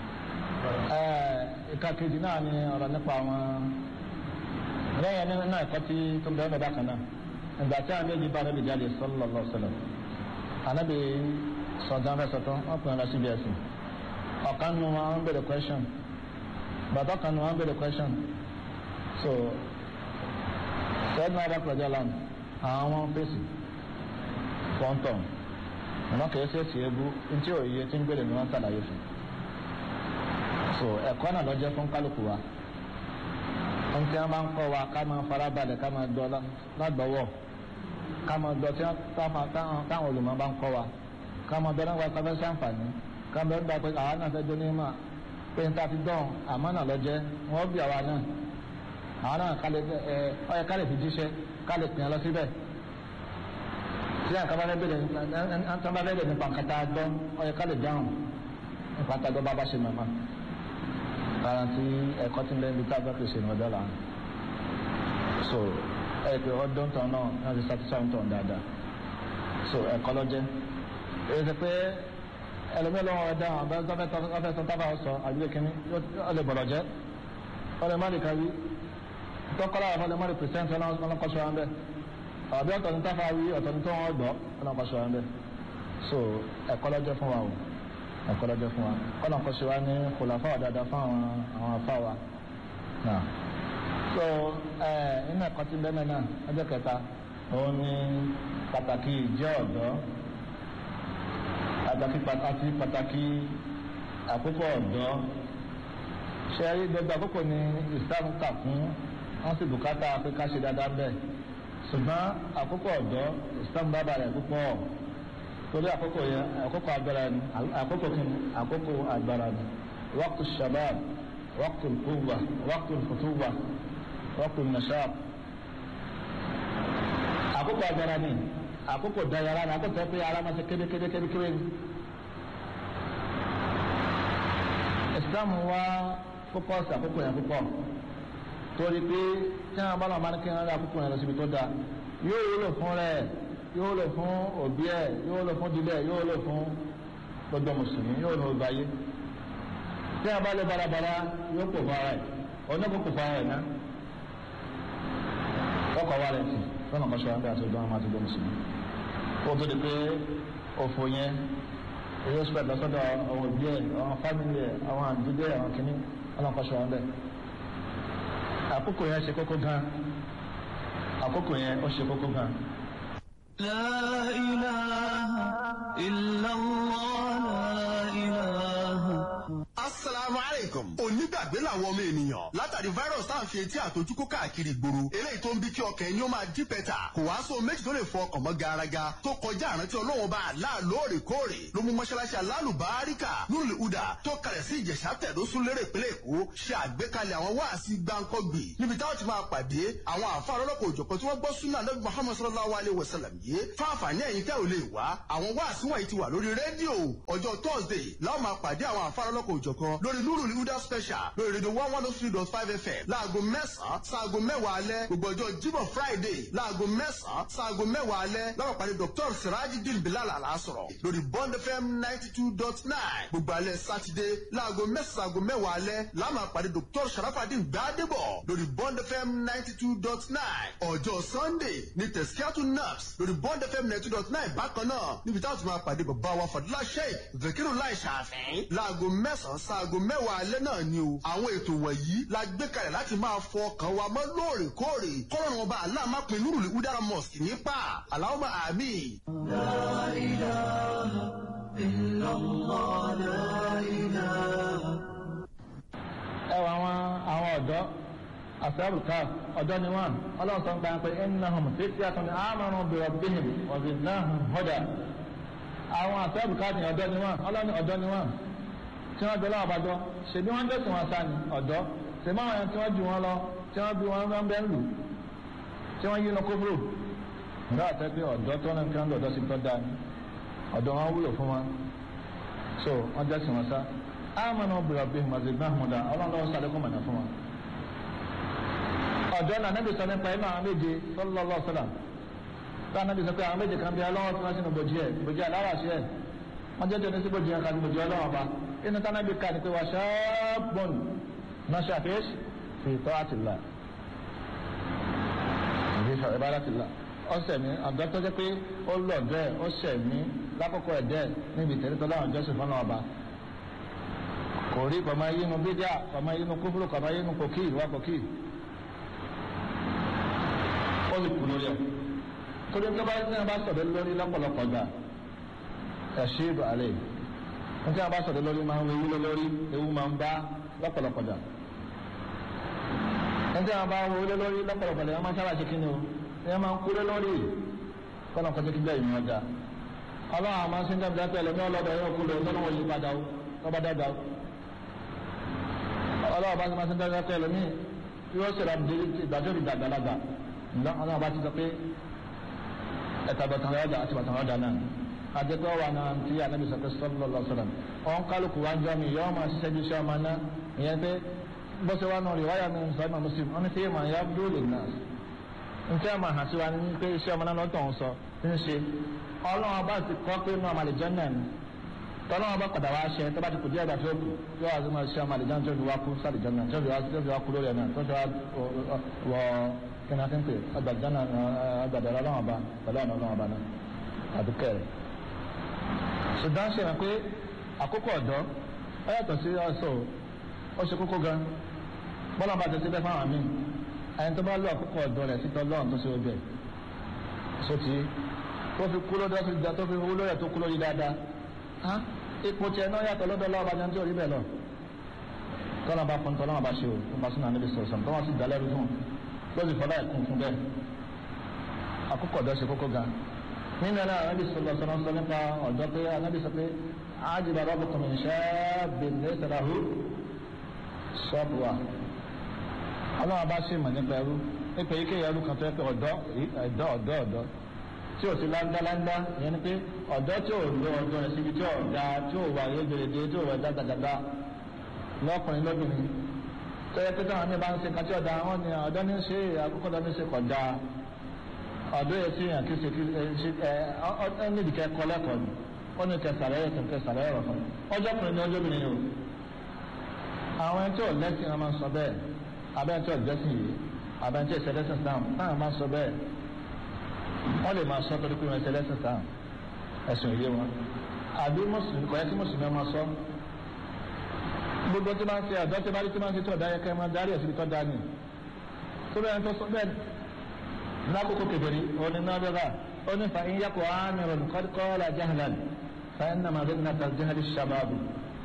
ìka kejì náà ni ọ̀rọ̀ nípa àwọn lẹ́yìn ẹni náà ẹ̀kọ́ tí tó bẹ̀rẹ̀ bẹ̀rẹ̀ kan náà ìgbà tí àwọn méjì bá anábì jáde sallallahu alaihi wasallam anábì sọ̀tàn fẹ́ sọ̀tàn wọ́n pè é lọ síbi ẹ̀sìn ọ̀kan nu wọn ń bèrè question bàtà kan nu wọn ń bèrè question so sẹ́dùn adá pẹ̀lú ọ̀lànà àwọn wọn fèsì pọ́ńtọ̀ ọ̀nà kìí ṣe èsì ebú ntí òye tí ń gbèrè ni wọ́n ṣàlàyé fún so ẹ̀kọ́ náà lọ́jọ́ fún kálukú wa ohun tí wọ́n bá ń kọ́ wa ká máa farabalẹ̀ ká máa dọ́ lágbọ́wọ́ ká máa dọ́ tí táwọn olùmọ̀ bá ń kọ́ wa ká máa dọ́ náà wá káfẹ́ sàǹfààní ká bẹ́ẹ̀ gbà pé àwa náà fẹ́ dún ní mà pé n ta ti dán àmọ́ náà lọ́jẹ́ wọ́n bí àwa náà àwọn náà kálẹ̀ ẹ ọyẹ kálẹ̀ fi jíṣẹ́ kálẹ̀ pìyàn lọ síbẹ̀ tí àwọn kan bá fẹ́ bẹ̀rẹ̀ nípa bá bẹ̀rẹ̀ nípa nǹkan tá a gbọ́ ọyẹ kálẹ̀ dáhùn nípa tá a gbọ́ bá bá ṣe mọ̀mọ́ garanti ẹ̀kọ́ tí ń bẹ́ẹ̀ bí tá a gbọ́ pèsè ní ọjọ́ làwọn so ẹ pé ọdún tán náà náà ti satisfy tán dáadáa so ẹ̀kọ́ lọ́jẹ́ èyí ti pé ẹlòmíì lọ́wọ́ ẹ̀dá àwọn abẹ́ tọ́fẹ́ sọ tábà sọ àdúgbò kínní ó lè bọ̀rọ̀ jẹ́ ó lè má lè kárí tọ́kọ́lá àwọn ọlọ́mọdé pèsèǹtì ọlọ́kọ́sọ wọn bẹ́ẹ̀ àbí ọ̀tọ̀ ní táfà wí ọ̀tọ̀ ní tó wọ́n gbọ́ ọlọ́kọ́sọ wọn bẹ́ẹ̀ so ẹ̀kọ́ lọ́jọ́ fún wa o ẹ̀kọ́ lọ́jọ́ fún wa ọlọ́kọ́sọ wa ní kòlàfà wà dáadáa fún àwọn àwọn afá wa náà so ẹ nínú ẹ̀kọ́ tí bẹ́ẹ̀ náà ọjọ́ kẹta òun ní pàtàkì ìjẹ́ ọ̀dọ́ pàtàkì pàtàkì pàtàkì àkókò ọ̀dọ́ ṣe rí gbogbo àkókò ní Islam kà fún wọn sì bùkátà pé ká ṣe dáadáa bẹ́ẹ̀ ṣùgbọ́n àkókò ọ̀dọ́ Islam bá balẹ̀ púpọ̀ torí àkókò yẹn àkókò agbára ni àkókò kí ni àkókò agbára ni waqtu shabab waqtu quwwa waqtu futuwa waqtu nashab àkókò agbára ni àkókò dayara ni àkókò pé ara máa ṣe kédekéde kédekéde ni. Islam wá fókọ́sì àkókò yẹn púpọ̀ torí pé tí wọn bá lọ máa ní kí wọn rí àkókò yẹn lọ síbi tó dáa yóò wúlò fún rẹ yóò wúlò fún òbí ẹ yóò wúlò fún dídẹ yóò wúlò fún gbogbo mùsùlùmí yóò wúlò fún ayé tí wọn bá lè barabara yóò pò fún ara ẹ onígbò pò fún ara ẹ ná ọkọ wa rẹ sí sọnà kọsọ wọn bí àti ọdún àwọn àti ọdún mùsùlùmí kó tó di pé òfò yẹn èyí ó sọ pẹ̀lú ọsọdọ àwọn òbí ẹ àwọn fámìlì ẹ àwọn àdúgbò ẹ àwọn kìnnì ọlọ́nkọ́sọ wọn bẹ́ẹ̀ àkókò yẹn ṣe kókó gan àkókò yẹn ó ṣe kókó gan. لا إله إلا الله لا إله asalaamu aleykum onígbà gbàgbé làwọn ọmọ ènìyàn látàrí virus tá à ń fi etí àtọjú kó káàkiri ìgboro eléyìí tó ń bí kí ọkàn ẹni ó máa dí pẹ́tà kò wá sóhun méjì tó lè fọ ọkàn mọ́ garaga tó kọjá àrántí ọlọ́wọ́n bá àlá lóòrèkóòrè ló mú mọ́ṣáláṣí alálùbáríkà nùrùlé udà tó kalẹ̀ sí ìjẹ̀sà tẹ̀dọ́sùn lérè ìpínlẹ̀ èkó ṣe àgbékalẹ̀ àwọn wáàsí gbáǹkọ́gbì níbi táwọn ti máa pàdé àwọn àfáà lọ́lọ́kọ̀ òjọ̀kan tí wọ́n gbọ́ súnà lọ́bí muhammed sallallahu alayhi wa sallam yìí fáfàní ẹ̀yin tẹ́ ò lè wá àwọn wáàsí wọ̀nyí ti wà lórí rédíò ọjọ́ thursday láwọn máa pàdé àwọn àfáà lọ́lọ́kọ̀ òjọ̀kan lórí nùrùlé udà special lórí rédíò one one three dot five fm láago mẹ́sàn-án sáago mẹ́wàá alẹ́ gbogbo ọjọ́ jíbọ̀ friday láago mẹ́sàn-án sáago mẹ́wàá alẹ́ láwọn pàdé dr sirajidin bilal alasọ̀rọ̀ lórí bond fm ninety two dot nine gbogbo alẹ́ sátidé láago mẹ́sàn-án sáago mẹ́wàá alẹ́ láwọn pàdé dr sharafadin gbadebo lórí bond fm ninety two dot nine ọjọ́ sunday ní tẹ̀síkíátù naps lórí bond fm ninety two dot nine bákan náà níbi táwọn ti máa pàdé bàbá wa fadúlá sheik zakiru lai ṣàfihàn láago mẹ́sàn-án sáago mẹ́wàá alẹ́ náà ni o àwọn ètò wọ̀nyí la gbé kalẹ̀ láti máa fọ ọkàn wa mọ́ lóòrèkóòrè kọ́lọ́run ọba aláàmápin nurul udara mosque nípa aláwọ̀ àmì. ẹ wọ àwọn àwọn ọ̀dọ́ àfẹ́rù ká ọ̀dọ́ ni wọ́n ọlọ́run sọ ń gbà pé innahum fityatun amanu bi rabbihim wa zidnahum huda àwọn àfẹ́rù ká ni ọ̀dọ́ ni wọ́n ọlọ́run ọ̀dọ́ ni wọ́n tí wọ́n bẹ lọ́wọ́ bàjọ́ ṣèbí wọ́n dẹ̀sùn wọn sá ni ọ̀dọ́ ṣèbí àwọn ẹni tí wọ́n ju wọn lọ tí wọ́n bí wọn bá ń bẹ́ ń lù tí wọ́n yí lọ kóbúrò nígbà àtẹ́ pé ọ̀dọ́ tó náà kí wọ́n lọ́dọ́ sí tọ́ da ni ọ̀dọ́ wọn wúlò fún wọn so wọ́n dẹ̀sùn wọn sá amanu bi rabbihim wa zidnahum huda ọlọ́run lọ́wọ́ sáré kó mọ̀nà fún wọn. ọ̀dọ́ náà níbi sọ nípa iná àwọn méje sallallahu sallam tá a níbi sọ pé àwọn méje kan bí ọlọ́wọ́ tí wọ́n sínú bòjì ẹ̀ bòjì aláwàṣẹ ẹ̀ wọ́n jẹ́ jẹ́ni sí bòjì ẹ̀ kan bòjì ọlọ́wọ́ bá inú tá a níbi ká ni pé wà ṣáàbùn náà ṣàfihàn fi ta'atillah fi ibadatillah ọ̀sẹ̀ mi ọ̀dọ́ tó jẹ́ pé ó lọ bẹ́ẹ̀ ó ṣẹ̀ mí lákòókò ẹ̀dẹ́ níbi ìtẹ̀lẹ́tọ́ láwọn jọ́sìn fọ́nà ọba kò rí kọ̀mọ yínú bídíà kọ̀mọ yínú kúfúrú kọ̀mọ yínú kòkí ìwà kòkí ó lè kú lórí ẹ̀ torí tó bá ní abá sọ̀rọ̀ lórí lọ́pọ̀lọpọ̀ gbà ẹ̀ṣẹ́ ìbò àlẹ́ ní tí a bá sọ̀rọ̀ lórí máa ń ewu lórí ewu máa ń bá lọ́pọ̀lọpọ̀ gbà ní tí a bá wo lé lórí lọ́pọ̀lọpọ̀ lè máa sábà ṣe kí ni o ẹ máa ń kú lé lórí kọ́nà kọjá kí bẹ́ẹ̀ ìmọ̀ ọjà ọlọ́run àmọ́ sí ń dábìlá pẹ̀lú ní ọlọ́dọ̀ yóò kú lọ sọ́nà wọ́n yí padà ó tọ́ba dàgbà ó ọlọ́wọ́ bá ti máa ń dáná pé ẹlòmíì yóò ṣe ìdájọ́ ìdá àgbàlagbà ǹdá ọlọ́wọ́ bá ti sọ pé ẹ̀ta bàtàn ọ̀dà àti bàtàn ọ̀dà náà àjẹpẹ́ wà náà tí anábì sọ pé sọ́lọ́ lọ sọ́lọ́ ọ̀n kálukú wá ń jọ mi yọ́ọ́ máa ṣiṣẹ́ ju iṣẹ́ ọmọ náà ìyẹn pé bó ṣe wá náà rí wáyà mi sọ ìmọ̀ muslim wọn ní fi ìmọ̀ ya dúró lè nà ntẹ́ ọmọ hàn sí wa ní pé iṣẹ́ ọmọ náà lọ́tọ̀ ń sọ ń ṣe ọlọ́wọ́ bá ti kọ́ pé náà màlẹ̀ jẹ́ náà tọ́lọ́wọ́n bá padà wá ṣe tó bá ti kù díẹ̀ gbà tó kù yóò wá sí máa ṣe ọmọ àlejò tó fi wá kú sálì jọ́nà tó fi wá tó fi wá kú lórí ẹ̀ náà tó fi wá wọ kíni a ti ń pè ọgbàdànà ọgbàdànà ọlọ́wọ́n bá pẹ̀lú ọ̀nà ọlọ́wọ́n bá náà àbí kẹrẹ̀. ṣùgbọ́n ṣe hàn pé àkókò ọ̀dọ́ ó yàtọ̀ sí ọ̀ṣọ́ ó ṣe kókó gan bọ́lá bá ti ṣe bẹ́ẹ̀ fáwọn míì ẹni tó bá lọ àkókò ọ̀dọ́ rẹ̀ sí tọ́lọ́run tó ṣe ojú ẹ̀ sóti tó fi kú lórí tó fi wú lórí ẹ̀ tó kú lórí dáadáa ipò tiẹ̀ náà yàtọ̀ lọ́dọ̀ lọ́wọ́ bàjẹ́ tí ò rí bẹ́ẹ̀ lọ. tọ́lá bá fún tọ́lá bá ṣe o fún bá sínú àníbi sọ̀rọ̀ sọ̀rọ̀ tọ́wọ́n sì dálẹ́ rú fún lọ́sì fọlá ẹ̀kún fún bẹ́ẹ̀. àkókò ọ̀dọ́ ṣe kókó gan. nínú ẹ̀rọ ànábì sọ̀rọ̀ sọ̀rọ̀ sọ nípa ọ̀dọ́ pé ànábì sọ pé ájìbá rọ́bù kọ̀mí ṣẹ́ bèèrè sàràhù ṣọ́ọ̀bù wa. ọlọ́run bá ṣe mọ̀ nípa ẹrú nípa ike ẹrú kan tó yẹ pé ọ̀dọ́ ọ̀dọ́ ọ̀dọ́ ọ̀dọ́ tí o ti láńdáláńdá yẹn ni pé ọ̀dọ́ tí o lo ọ̀dọ́ rẹ̀ síbi tí o da tí o wà yégerede tí o wà dáadáa lọ́kùnrin lóbìnrin tó yẹ pé táwọn mi bá ń ṣe kàtí ọ̀dà wọn ni ọ̀dọ́ ní ṣe àkókò ọ̀dọ́ ní ṣe kọ̀ da ọ̀dọ́ yẹ sí yàn kí ṣe kí ṣe ẹ ẹ níbi kẹ kọ́ lẹ́kọ̀ọ́ ni ó ní kẹ sàlẹ̀ yẹ kẹ sàlẹ̀ yẹ rọ̀ ọjọ́ kùnrin ní ọjọ́ obìnrin o àwọn ẹni tí ò lẹ́sìn wọn máa ń sọ bẹ́ẹ̀ abẹ́ni tí ò lẹ́sìn yìí abẹ́ni tí ò sẹ́lẹ́sìn sáà táwọn máa ń sọ bẹ́ẹ̀ wọ́n lè máa sọ torí pé wọ́n ṣe lẹ́sìn sáà ẹ̀sùn ìyé wọn àbí mùsùlùmí kọ̀ yẹ kí mùsùlùmí ọmọ sọ gbogbo tí máa ń ṣe àdó tí máa ń tí máa ń ṣe tó ọ̀dá yẹ kẹ́ máa darí ẹ̀sìn tó dá ní tó bẹ́ẹ̀ tó sọ bẹ́ẹ̀ lákòókò kẹfẹ́rí òní náà bẹ́ẹ̀ ó ní fa ìyá kò ámìrún kọ́lá jahlan fa iná máa bẹ́ẹ̀ nàta jahali shababu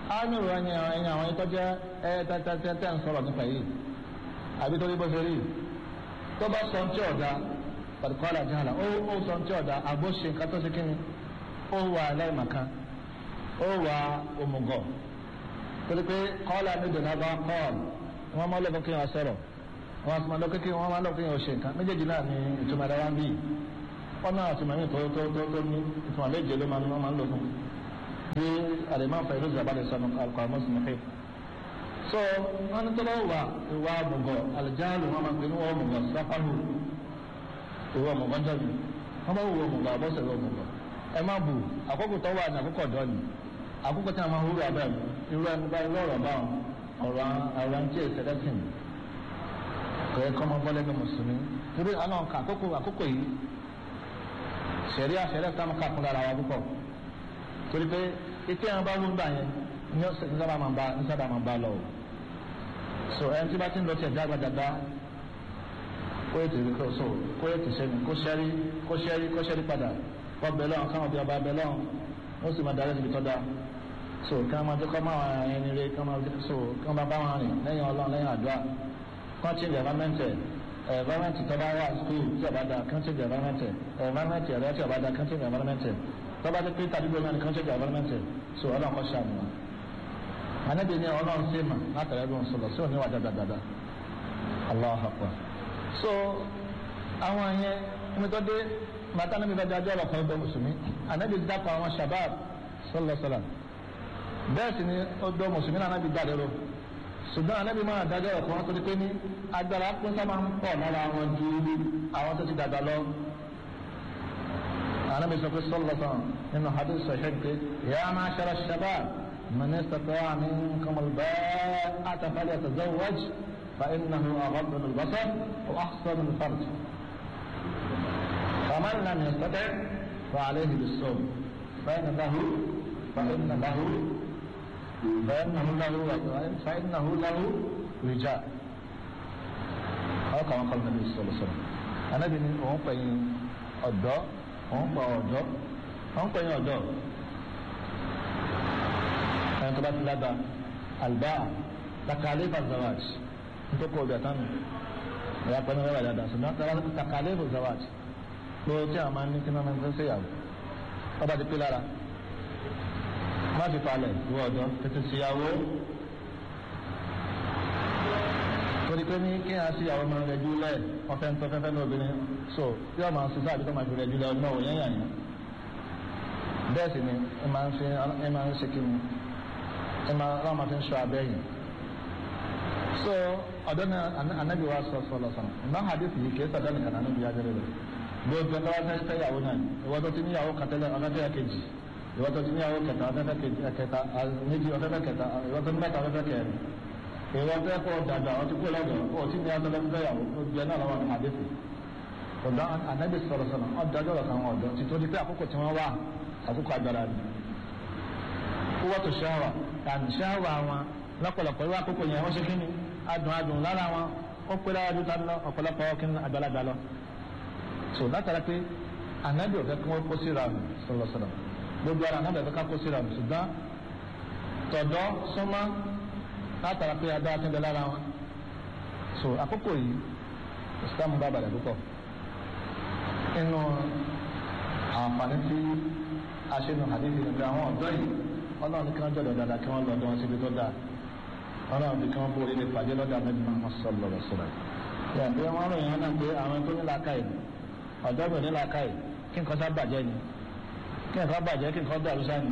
ámìrù ẹni ẹni àwọn ẹni tó jẹ́ ẹ tẹ́tẹ́tẹ́ ń sọ̀rọ̀ nípa yìí àbí tó ní bó ṣe rí tó bá sọ tí ọ̀dà pàdùkọ́lá jàlá ó ó sọ tí ọ̀dà àgbo ṣe nǹkan tó ṣe kí ni ó wà aláìmọ̀kan ó wà òmùgọ̀ torí pé kọ́lá nídìí náà bá kọ́ọ̀lù wọ́n máa lọ́kọ́ kí wọ́n sọ̀rọ̀ wọ́n máa lọ́kọ́ kí wọ́n máa lọ́kọ́ kí wọ́n ṣe nǹkan méjèèjì náà ni ìtumọ̀ ẹ̀dá wa ń bí wọ́n náà ti mọ̀ mí tó tó tó tó ní ìtumọ̀ méje ló máa ń máa ń lò fún bí àdèmọ́ fẹ́ ló zàbá lè sọnù alukọ̀ mọ́sùmùfẹ́ so wọ́n ní tọ́lọ́ wà ìwà mùgọ̀ alìjáàlù wọn máa ń pè ní wọ́n mùgọ̀ sáfàlù ìwà mùgọ̀ jọ̀bì wọ́n máa ń wọ mùgọ̀ àbọ̀sẹ̀ ìwà mùgọ̀ ẹ má bù àkókò tó wà ní àkókò ọ̀dọ́ ni àkókò tí a máa ń wúrò abẹ́ irú ẹni bá irú ọ̀rọ̀ báwọn ọ̀rọ̀ àwọn tí èsì ẹlẹ́sìn kò yẹ kọ́ máa bọ́ lẹ́nu mùsùlùmí torí àwọn nǹkan àkókò àkókò yìí sẹ̀rí àṣẹrẹ́ tá a máa kàkún lára wa púpọ̀ torí pé etí àwọn bá wú gbà yẹn ní ọ̀sẹ̀ ní sábà máa bá ní sábà máa bá lọ o so ẹni tí bá ti ń lọ sí ẹ̀dá gbàdàgbà kó yẹ tèmi kó so kó yẹ tìṣẹ́ni kó ṣẹ́rí kó ṣẹ́rí kó ṣẹ́rí padà kó bẹ̀ lọ́wọ́ káwọn bí ọba bẹ̀ lọ́wọ́ wọ́n sì máa darí síbi tọ́ da so kí wọ́n máa jẹ́ kọ́ máa wà ẹni rẹ kí wọ́n máa so kí wọ́n máa bá wọn rìn lẹ́yìn ọlọ́run lẹ́yìn àdúrà kí wọ́n change environment environment tó bá wà school tí ọba da kí wọ́n change environment environment ẹ̀rọ tí ọba da kí wọ́n change environment tó bá ti pín tàbí gbọ́dọ̀ ní kí wọ́n change environment so ọlọ́run kọ́ ṣàmì wọn. anabi ni ọlọ́run sí mà látàrí ẹbí wọn sọlọ sí òní wà dáadáa allah akbar so àwọn yẹn omi tó dé màtá níbi bá dájọ́ ọ̀rọ̀ kan ọdọ mùsùlùmí anabi dákọ̀ àwọn shabab sọlọ sọlọ bẹ́ẹ̀ sì ni ọdọ mùsùlùmí náà anabi dáadé ro ṣùgbọ́n anabi máa dájọ́ ọ̀rọ̀ kan tó di pé ní agbára pín sábà ń pọ̀ lára àwọn ju àwọn tó ti dàgbà lọ anabi sọ pé sọlọ sọlọ nínú hadith sọ̀hẹ́ pé yàrá máa ṣẹlẹ shabab من استطاع منكم الباءة فليتزوج فإنه أغض للبصر وأحسن الفرج فمن لم يستطع فعليه بالصوم فإن له فإن له فإنه له فإنه له وجاء أو كما قال النبي صلى الله عليه وسلم أنا بني أم بني أدو أم بني أدو أم بني أدو ẹni tó bá ti lága àlùbá takalé bazawaj nítorí kò bẹ̀ tánu ìyá pẹ̀lú ẹ̀rọ àdàdà ṣùgbọ́n takalé bazawaj pé tí a máa ń ní kí náà máa ń tẹ́sẹ̀ yàwó ọba ti pé lára má fi falẹ̀ ìwọ ọ̀dọ́ tètè síyàwó torí pé ní kí a síyàwó máa ń rẹjú lẹ̀ ọ̀fẹ́ ń tọ́fẹ́fẹ́ ní obìnrin so tí wọ́n máa ń sísá àbí tó máa fi rẹjú lẹ̀ ọdún ọ̀wọ̀ yẹn yàn yẹn bẹ́ẹ̀ sì ni ẹ máa ń fi ẹ máa ń ṣe kí ni ẹma ọlọ́run máa fi ń sọ abẹ́ yìí so ọ̀dọ́ ní anabi wa sọ sọ lọ́sàn ọ̀nà hadith yìí kìí sọ̀dọ́ nìkan anabi ya jẹ́rẹ́ rẹ̀ gbogbo ẹ̀dọ́ wa fẹ́ fẹ́ yàwó náà ìwọ tó ti ní yàwó kàtẹ́lẹ̀ ọ̀fẹ́fẹ́ kejì ìwọ tó ti ní yàwó kẹta ọ̀fẹ́fẹ́ kejì kẹta méjì ọ̀fẹ́fẹ́ kẹta ìwọ tó ní mẹ́ta ọ̀fẹ́fẹ́ kẹrin ìwọ tó kọ́ dàgbà ọtí kó lọ́dọ̀ ó ti ní ọ̀fẹ́fẹ́ yàwó ó jẹ́ náà lọ́wọ́ ní hadith ọ̀dọ́ anabi sọ̀rọ̀ sọ̀rọ̀ ọ̀dájọ́ rẹ̀ kan ọ̀dọ́ ti tó di pé àkókò tí wọ́n wà àkókò agbára ni kúwọ́ tó ṣáwà tàbí ṣáwà wọn lọ́pọ̀lọpọ̀ irú àkókò yẹn wọ́n ṣe kí ni adùn adùn lára wọn ó pé lára ju tán lọ ọ̀pọ̀lọpọ̀ kí ni àgbàlagbà lọ. so látara pé ànábì ọ̀fẹ́ kí wọ́n kó síra nù sọ̀rọ̀sọ̀rọ̀ gbogbo ara ànábì ọ̀fẹ́ ká kó síra nù ṣùgbọ́n tọ̀dọ̀ súnmọ́ látara pé agbára ti ń bẹ lára wọn. so àkókò yìí islam bá balẹ̀ púpọ̀ inú àǹfààní tí a ṣe nù àdéhùn ìgbà àwọn ọ̀dọ́ yìí ọlọ́run kí wọ́n jọ̀dọ̀ dáadáa kí wọ́n lọ ọdún wọn síbi tó dáa ọlọ́run bí kí wọ́n bóore lè pàdé lọ́dọ̀ àmì máa sọ̀rọ̀ lọ sọ̀rọ̀ yà bí wọ́n ròyìn wọn náà pé àwọn tó ní làákàyè ọ̀dọ́ mi ò ní làákàyè kí nǹkan sá bàjẹ́ ni kí nǹkan bàjẹ́ kí nǹkan dàrú sáà ni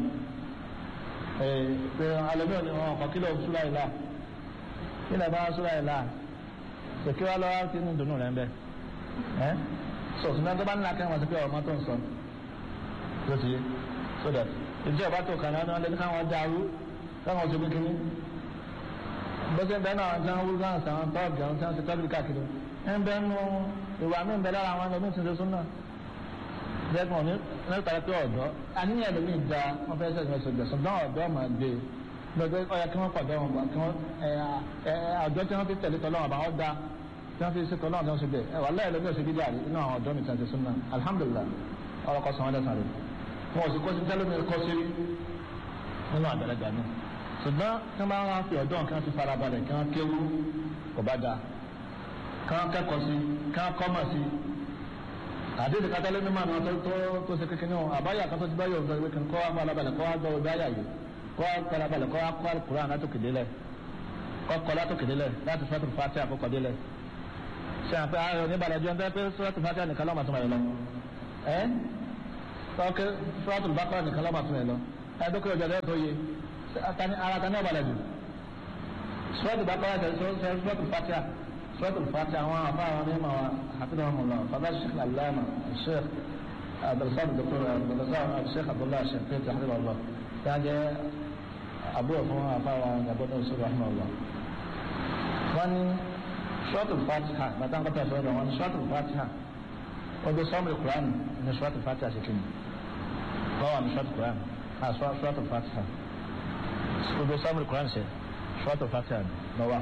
pé alẹ́bí òní wọn kọ́ kílò súra ìlà kílò bá súra ìlà kí wọ́n lọ́wọ́ tí ní dùnú rẹ̀ ń bẹ́ ẹ́ sọ̀tún náà tó bá ní làákàyè wọn sí pé ọmọ tó ń sọ tó ti yé so that ìjọba tó kàn náà lẹ́nu káwọn dàrú káwọn ṣe kékeré bọ́sẹ̀ bẹ́ẹ̀ náà jẹ́ wúlò náà sàn tọ́ọ̀gì àwọn tí wọ́n ti tọ́jú káàkiri ń bẹ́ẹ̀ nu ìwà mi ń bẹ lára àwọn ẹlòmíì tí ń ṣe súnà jẹ́kùn ní nípa pé ọ̀dọ́ àníyàn ẹlòmíì da wọ́n fẹ́ sẹ́yìn ẹ̀sọ́ gbẹ̀sán dán ọ̀dọ́ máa gbé lọ́dọ̀ ọ̀yà kí wọ́n pàdé wọn bá kí wọ́n àjọ tí wọ́n fi tẹ̀lé tọ́lọ́wọ́n bá wọ́n da tí wọ́n fi ṣe tọ́lọ́wọ́n tí wọ́n ṣe bẹ́ẹ̀ ẹ̀ wà láyé ẹlòmíì ọ̀sẹ̀ bíjà rí inú àwọn ọ̀dọ́ mi tí wọ́n ti súnà alhamdulillah ọ̀rọ̀ kọ́ sàn wọ́n dẹ̀ sàn rí wọn ò sì kọ́ sí tẹ́lómi kọ́ sí nínú àgbàlagbà náà ṣùgbọ́n tí wọ́n bá wá fi ọ̀dọ́ kí wọ́n ti farabalẹ̀ kí wọ́n kéwú kò bá dáa kí wọ́n kẹ́kọ̀ọ́ sí kí wọ́n kọ́mọ̀ sí àdéhùn kátàlẹ́ mímọ́ àwọn tó tó tó ṣe kékeré wọn àbáyà kan tó ti báyọ̀ ọ̀dọ́ ìwé kan kọ́ wá farabalẹ̀ kọ́ wá gbọ́ ọ̀dọ́ àyà yìí kọ́ wá farabalẹ̀ kọ́ wá kọ́ àkùrán látòkè délẹ̀ kọ́ kọ́ látòkè délẹ̀ láti sọ́tò fàtí àkọ́kọ́ délẹ̀ ṣe àpẹ ayọ̀ níbalẹ̀ jẹun tẹ́ pé sọ́tò fàtí nìkan lọ́mọ àtúmọ̀ yẹn lọ ẹ́ tọ́kẹ́ sọ́tò bákọ́ nìkan lọ́mọ àtúmọ̀ yẹn lọ ẹ́ dókè ọjọ́ dẹ́ tó yẹ ara ta ní ọ̀balẹ̀ jù sọ́tò bákọ́ sọ́tò fàtí سورة الفاتحة وانا فاهم مما حفظهم الله فضل الشيخ العلامة الشيخ عبد الصادق الدكتور عبد الرزاق الشيخ عبد الله الشيخ فيت حفظه الله كان أبوه فهو فاهم أبو نوسر رحمه الله وان سورة الفاتحة ما تنقطع سورة وان سورة الفاتحة وده صوم القرآن من سورة الفاتحة سكين هو من سورة القرآن ها سورة الفاتحة وده صوم القرآن سي سورة الفاتحة نواه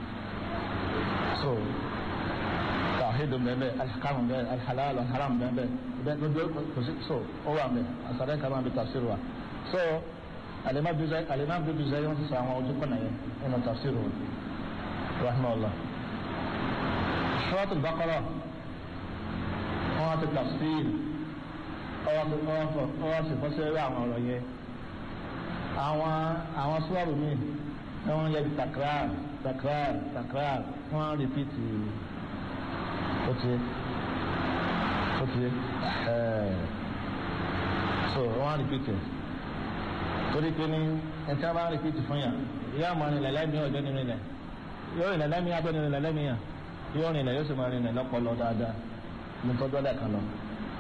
so tawhidu bẹbẹ alihakamu bẹ alihalal alharam bẹbẹ bẹ gbogbo kosi so o wa bẹ asare kama bi tafsir wa so alima bizai alima bi bizai wọn ti sọ àwọn ojú kọnà yẹn ẹnu tafsir wa rahmanulah suratul baqara wọn ti tafsir ọwọ́ ti ọwọ́ ti fọ́sẹ̀ àwọn ọ̀rọ̀ yẹn àwọn àwọn sùwàrù mi ni wọ́n yẹ takrar takrar takrar wọ́n rìpítì ọtí ọtí so wọ́n rìpítì torí pé ní ẹtí wọ́n bá rìpítì fún yà yóò máa rìn lẹ́lẹ́mìí ọjọ́ nínú ilẹ̀ yóò rìn lẹ́lẹ́mìí ọjọ́ nínú lẹ́lẹ́mìí yà yóò rìn lẹ́ yóò sì máa rìn lẹ́ lọ́pọ̀lọ́ dáadáa ní tọ́jú ọ̀dà kan lọ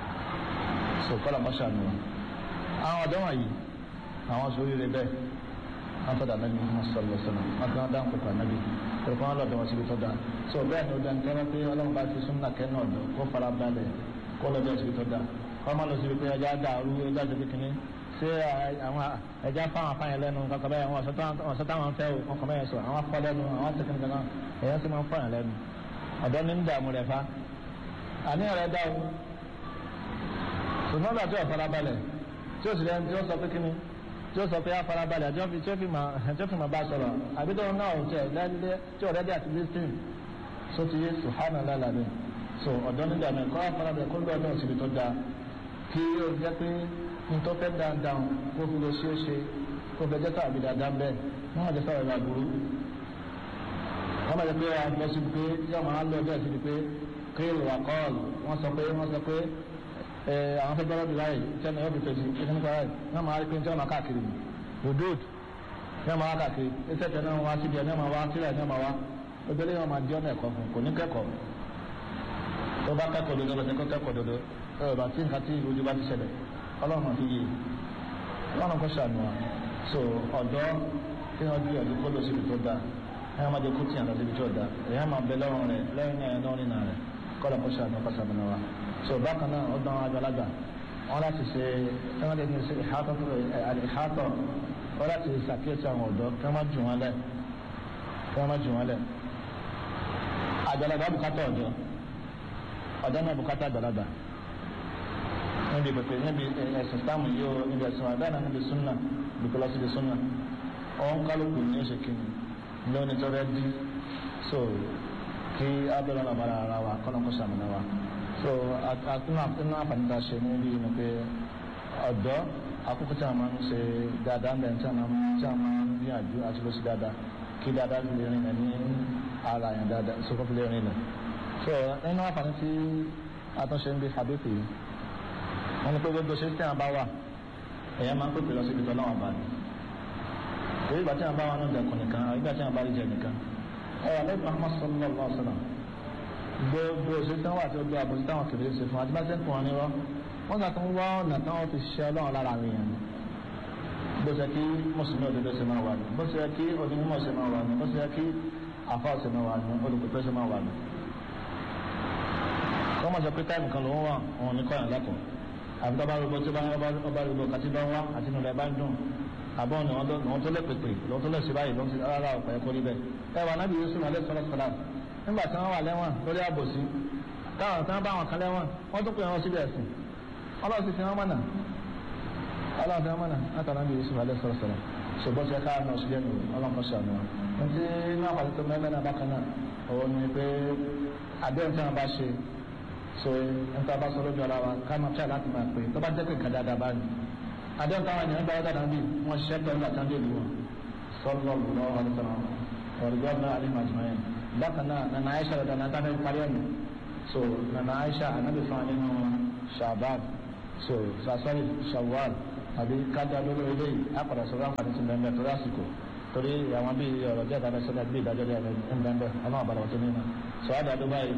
so kọ́lá mọ́ṣá ni wọn àwọn ọ̀dọ́ wọ̀nyí àwọn sọ oríire bẹ́ẹ̀ wọ́n tọ́da nàbí mọ́sálọ́ sọ́nà wọ́n ti wọ́n dá nkópa nàbí pẹ̀lú wọn lọ́dọ̀ wọn síbi tó dáa so bẹ́ẹ̀ ni ó dá nǹkan pé ọlọ́run bá ti súnmọ́ kẹ́ náà dọ̀ kó fara balẹ̀ kó lọ́dọ̀ síbi tó dáa kọ́ máa lọ síbi pé ẹja dàrú ẹja síbi kìíní ṣé àwọn ẹja fáwọn afáyẹn lẹ́nu kankan bẹ́ẹ̀ wọn sọ táwọn fẹ́ o wọn kọ́ mẹ́yẹn sọ àwọn afọ lẹ́nu àwọn tẹkínní kankan ẹ̀yẹ́ sì máa ń fọyàn lẹ́nu ọ̀dọ́ ní ń dààmú rẹ̀ fa àníyàn rẹ̀ dá o ṣùgbọ́n bàtí ọ̀ fara balẹ̀ tí ó sì lẹ́nu tí ó sọ pé kíni tí ó sọ pé afarabalẹ̀ àti tí ó fi máa tí ó fi máa bá sọ̀rọ̀ àbí tó náà ò tẹ̀ lẹ́lẹ́ tí ò rẹ́dí àti listing so ti yé sùhánà lálàbẹ̀ so ọ̀dọ́ nígbà mi kọ́ afarabalẹ̀ kó lọ́ọ̀ náà síbi tó dáa kí ó jẹ́ pé n tó fẹ́ dáadáa kó fi lè ṣe é ṣe kó fẹ́ jẹ́ káàbí dáadáa bẹ́ẹ̀ wọ́n máa jẹ́ sáwọ́ ìwà burú wọ́n máa jẹ́ pé a lọ sí pé yóò máa lọ bẹ́ẹ̀ sí pé kéèlì wà kọ́ọ̀lù wọ́n sọ pé wọ́n sọ pé àwọn fẹ́ gbọ́dọ̀ dùn láyè tí wọ́n yóò fi fèsì ẹni nípa láyè wọ́n máa rí pé tí wọ́n máa káàkiri ni rudud ní wọ́n máa wá káàkiri iṣẹ́ tẹ̀ náà wá síbi ẹ̀ ní wọ́n máa wá sílẹ̀ ní wọ́n máa wá obìnrin yẹn wọ́n máa di ọ̀nà ẹ̀kọ́ fún kò ní kẹ́kọ̀ọ́ tó bá kẹ́kọ̀ọ́ dodo lọ́sẹ̀ kó kẹ́kọ̀ọ́ dodo ẹ̀ bá tí nǹkan tí ojú bá ti ṣẹlẹ̀ ọlọ́run fi yé ọlọ́run kó ṣàánú wa so ọ̀dọ́ kí wọ́n bí ọdún kó lọ síbi tó dáa ẹ̀yàn máa jẹ kó tìyàn lọ síbi tó dáa ẹ̀yàn máa bẹ lọ́rùn rẹ̀ lẹ́yìn ẹ̀yàn náà nínú rẹ̀ kọ́lọ̀ kó ṣàánú kó ṣàánú wa so bákan náà ọdún àwọn àgbàlagbà wọn láti ṣe kí wọn lè ní ṣe ìhátọ ìhátọ wọn láti ṣàkíyèsí àwọn ọ̀dọ́ kí wọn má jù wọn lẹ̀ kí wọn má jù wọn lẹ̀ àgbàlagbà bùkátà ọ̀dọ́ ọ̀dọ́ náà bùkátà àgbàlagbà níbi pèpè níbi ẹ̀sìn sáàmù yìí ó níbi ẹ̀sìn wa bẹ́ẹ̀ náà níbi súnà bùkọ́ lọ síbi súnà ọ̀hún kálukú ní oṣù kìíní ní onítọ́rẹ́ dí so kí abẹ́rẹ́ náà bára ara wa kọ́nà kó sàmìnà wa so àtúnú àtúnú àfàníta ṣe ní bí ni pé ọ̀dọ́ àkókò tí a máa ń ṣe dáadáa ń bẹ̀ tí a máa ń tí a máa ń gbìyànjú àti lọ sí dáadáa kí dáadáa fi lè rìn lẹ̀ ní ara yẹn dáadáa sókò fi lè rìn lẹ̀ so nínú àǹfààní tí àtúnṣe ń bí hadithi yìí wọ́n ní pé gbogbo ṣe tí a bá wà èèyàn máa ń pèpè lọ síbi tó náà bá ní èyí ìgbà tí a bá wà náà dẹkùn nìkan àwọn ìgbà tí a bá rí jẹ nìkan ẹ wà lẹ́yìn Muhammad sallallahu alaihi wa sallam gbogbo ṣe tí wọ́n wà tí ó gbé àbòsí táwọn kìlọ̀ ṣe fún adébáṣẹ́ ń kún wọn nírọ́ wọ́n gbà tó ń wá ọ̀nà táwọn fi ṣe ọlọ́run lára àwọn èèyàn ni bó ṣe kí mùsùlùmí òdodo ṣe máa wà ní bó ṣe kí onímọ̀ ṣe máa wà ní bó ṣe kí àfa ṣe máa wà ní olùkọ́tọ́ ṣe máa wà ní. kọ́ mọ̀ sọ pé táìmù kan ló ń wà òun ní kọ́yàn lẹ́kọ̀ọ́ àbí tọ́ba rúbọ tí ọba rúbọ kàtí bá ń wá àti inú rẹ̀ bá ń dùn àbọ̀ ni wọ́n tó lè pèpè lọ́wọ́ tó lè ṣe báyìí lọ́wọ́ sí rárá ọ̀pọ̀ ẹ̀kọ́ rí bẹ́ẹ̀. ẹ wà nábì Yusuf alẹ́ sọ́lá sọ́lá nígbà tí wọ́n wà lẹ́wọ̀n lórí àbòsí táwọn tí wọ́n bá wọn kan lẹ́wọ̀n wọ́n tún pè wọ́n síbi ẹ̀sìn ọlọ́run sì fi wọ́n mọ̀nà ọlọ́run fi wọ́n mọ̀nà látara nábì Yusuf alẹ́ sọ́lá sọ́lá ṣùgbọ́n ṣe ká náà sílẹ̀ nù ọlọ́mọ sànù ní tí náà pàṣẹ tó mẹ́mẹ́ náà bákan náà òun ni pé àdéhùn tí wọn bá ṣe so nípa bá sọ lójú ara wa ká máa fẹ́ láti máa pè tó bá jẹ́ pé nǹkan dáadáa bá ní àdéhùn táwọn ènìyàn gbà dáadáa bí wọ́n ṣiṣẹ́ pẹ̀lú àtàndé ìlú wọn sọ́lọ́ lọ́wọ́ ọ̀rẹ́sọ̀rọ̀ ọ̀rẹ́gbọ́n náà alẹ́ màjúmáyé bákan náà nana aisha rẹ̀ dáná tá a fẹ́ parí ẹ̀mí so nana aisha anabi fún wa nínú shabab so sasori shawwal àbí kájà lórí eléyìí àpàdà sọ̀rọ̀ àǹfààní ti mẹ́mẹ́ torí àsìkò torí àwọn bíi ọ̀rọ̀ díẹ̀ tàbí sọ́dọ̀ bíi ìdájọ́ díẹ̀ ń bẹ́ẹ̀ ọlọ́run àbàlọ̀ tó nínú sọ wá dàdú báyìí.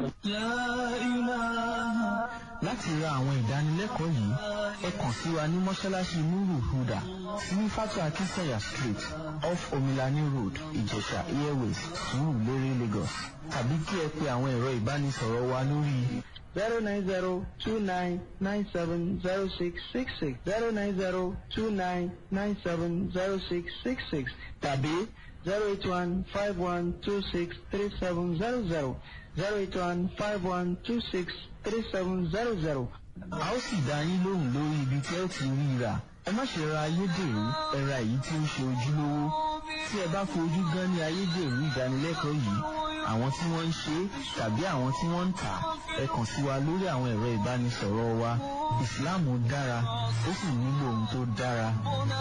láti ra àwọn ìdánilẹ́kọ̀ọ́ yìí ẹ kàn sí wa ní mọ́ṣáláṣí nuru huda ní fatu akinsanya street off omilani road ìjẹ̀sà airways surulere lagos tàbí kí ẹ pe àwọn ẹ̀rọ ìbánisọ̀rọ̀ wa lórí zero nine zero two nine nine seven zero six six six zero nine zero two nine nine seven zero six six six tàbí zero eight one five one two six three seven zero zero zero eight one five one two six three seven zero zero. a ó sì dá yín lóhùn lórí ibi tí ẹ ti rí i rà ẹ má ṣe ra ayédèrú ẹ ra èyí tí ó ṣe ojúlówó tí ẹ bá fojú gan ní ayédèrú ìdánilẹ́kọ̀ọ́ yìí àwọn tí wọ́n ń ṣe é tàbí àwọn tí wọ́n ń tà á ẹ kàn sí wa lórí àwọn ẹ̀rọ ìbánisọ̀rọ̀ wa ìsìláàmù dára ó sì nílò ohun tó dára.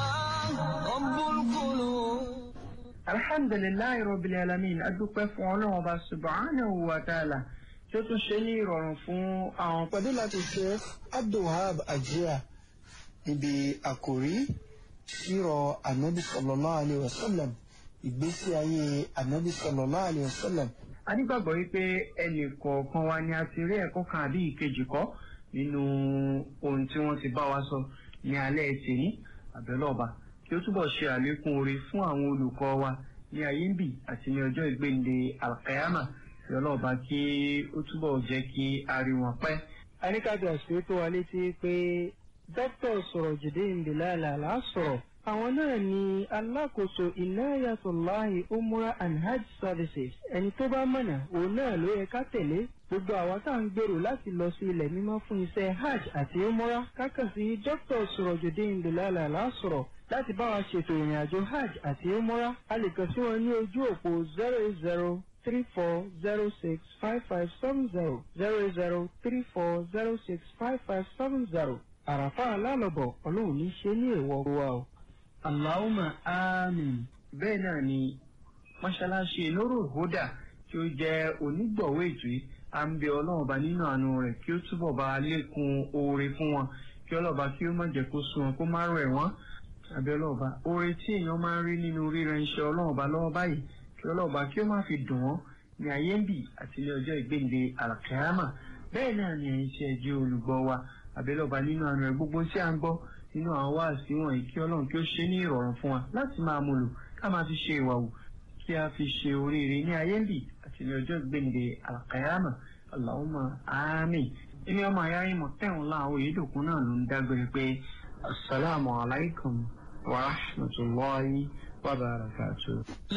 alhamdulilayi rabbil alamin adúpẹ́ fún ọlọ́run ọba subhanahu wa ta'ala tí ó tún ṣe ní ìrọ̀rùn fún àwọn pẹ̀lú láti ṣe abdulhab ajia níbi àkòrí sírọ̀ anabi sallallahu alayhi wa sallam ìgbésí ayé anabi sallallahu alayhi wa sallam. a nígbàgbọ́ wípé ẹnì kọ̀ọ̀kan wa ni a ti rí ẹ̀kọ́ kan àbí ìkejì kọ́ nínú ohun tí wọ́n ti bá wa sọ ní alẹ́ tèmi àbẹ̀lọ́ọ̀ba kí ó túbọ̀ ṣe àlékún oore fún àwọn olùkọ́ wa ní ayé ń bì àti ní ọjọ́ ìgbéǹde alkayama kí ọlọ́ọ̀ba kí ó túbọ̀ jẹ́ kí a rí wọn pẹ́. aníkàtà àṣírí tó wa létí pé dókítà sọ̀rọ̀ jìdí ìbílẹ̀ àlá sọ̀rọ̀ àwọn náà ni alákòóso inayatolahi umrah and hajj services ẹni tó bá mọ̀nà òun náà ló yẹ ká tẹ̀lé gbogbo àwa tá à ń gbèrò láti lọ sí ilẹ̀ mímọ́ fún iṣẹ́ hajj àti umrah kákàn sí dr surojudeen bilala lásọ̀rọ̀ láti bá wa ṣètò ìrìn àjò hajj àti umrah a lè kàn sí wọn ní ojú òpó zero eight zero three four zero six five five seven zero zero eight zero three four zero six five five seven zero àràfà alálọ̀bọ̀ ọlọ́run ní ṣe ní èèwọ̀ wa o. Allahumma amin. Bẹ́ẹ̀ náà ni mọ́ṣáláṣí Nurul Huda tí ó jẹ́ onígbọ̀wọ́ ètò yìí à ń bẹ ọlọ́run ọba nínú àánú rẹ̀ kí ó túbọ̀ bá lékun oore fún wọn kí ọlọ́ba kí ó má jẹ́ kó sún wọn kó má rẹ̀ wọ́n. Àbẹ̀ ọlọ́ba oore tí èèyàn máa ń rí nínú ríran iṣẹ́ ọlọ́run ọba lọ́wọ́ báyìí kí ọlọ́ba kí ó má fi dùn wọ́n ní ayé ń bì àti ní ọjọ́ ìgbéǹde àlàkàyàmà bẹ́ẹ̀ náà ni ẹ̀yin tí ẹ jẹ́ olùgbọ́ wa àbẹ̀lọ́ba nínú àánú rẹ̀ gbogbo tí à ń gbọ́ nínú àwọn wáàsí wọ̀nyí kí ọlọ́run kí ó ṣe ní ìrọ̀rùn fún wa láti máa mú lò ká máa fi ṣe ìwà wù kí a fi ṣe oríire ní ayé ń bì àti ní ọjọ́ ìgbéǹde àlàkàyàmà Allahumma àmín. ilé ọmọ ayá yín mọ̀ tẹ̀wọ̀n láàwọ̀ èédòkun náà ló ń dágbére pé asalaamualeykum wa rahmatulahi wa barakatuh.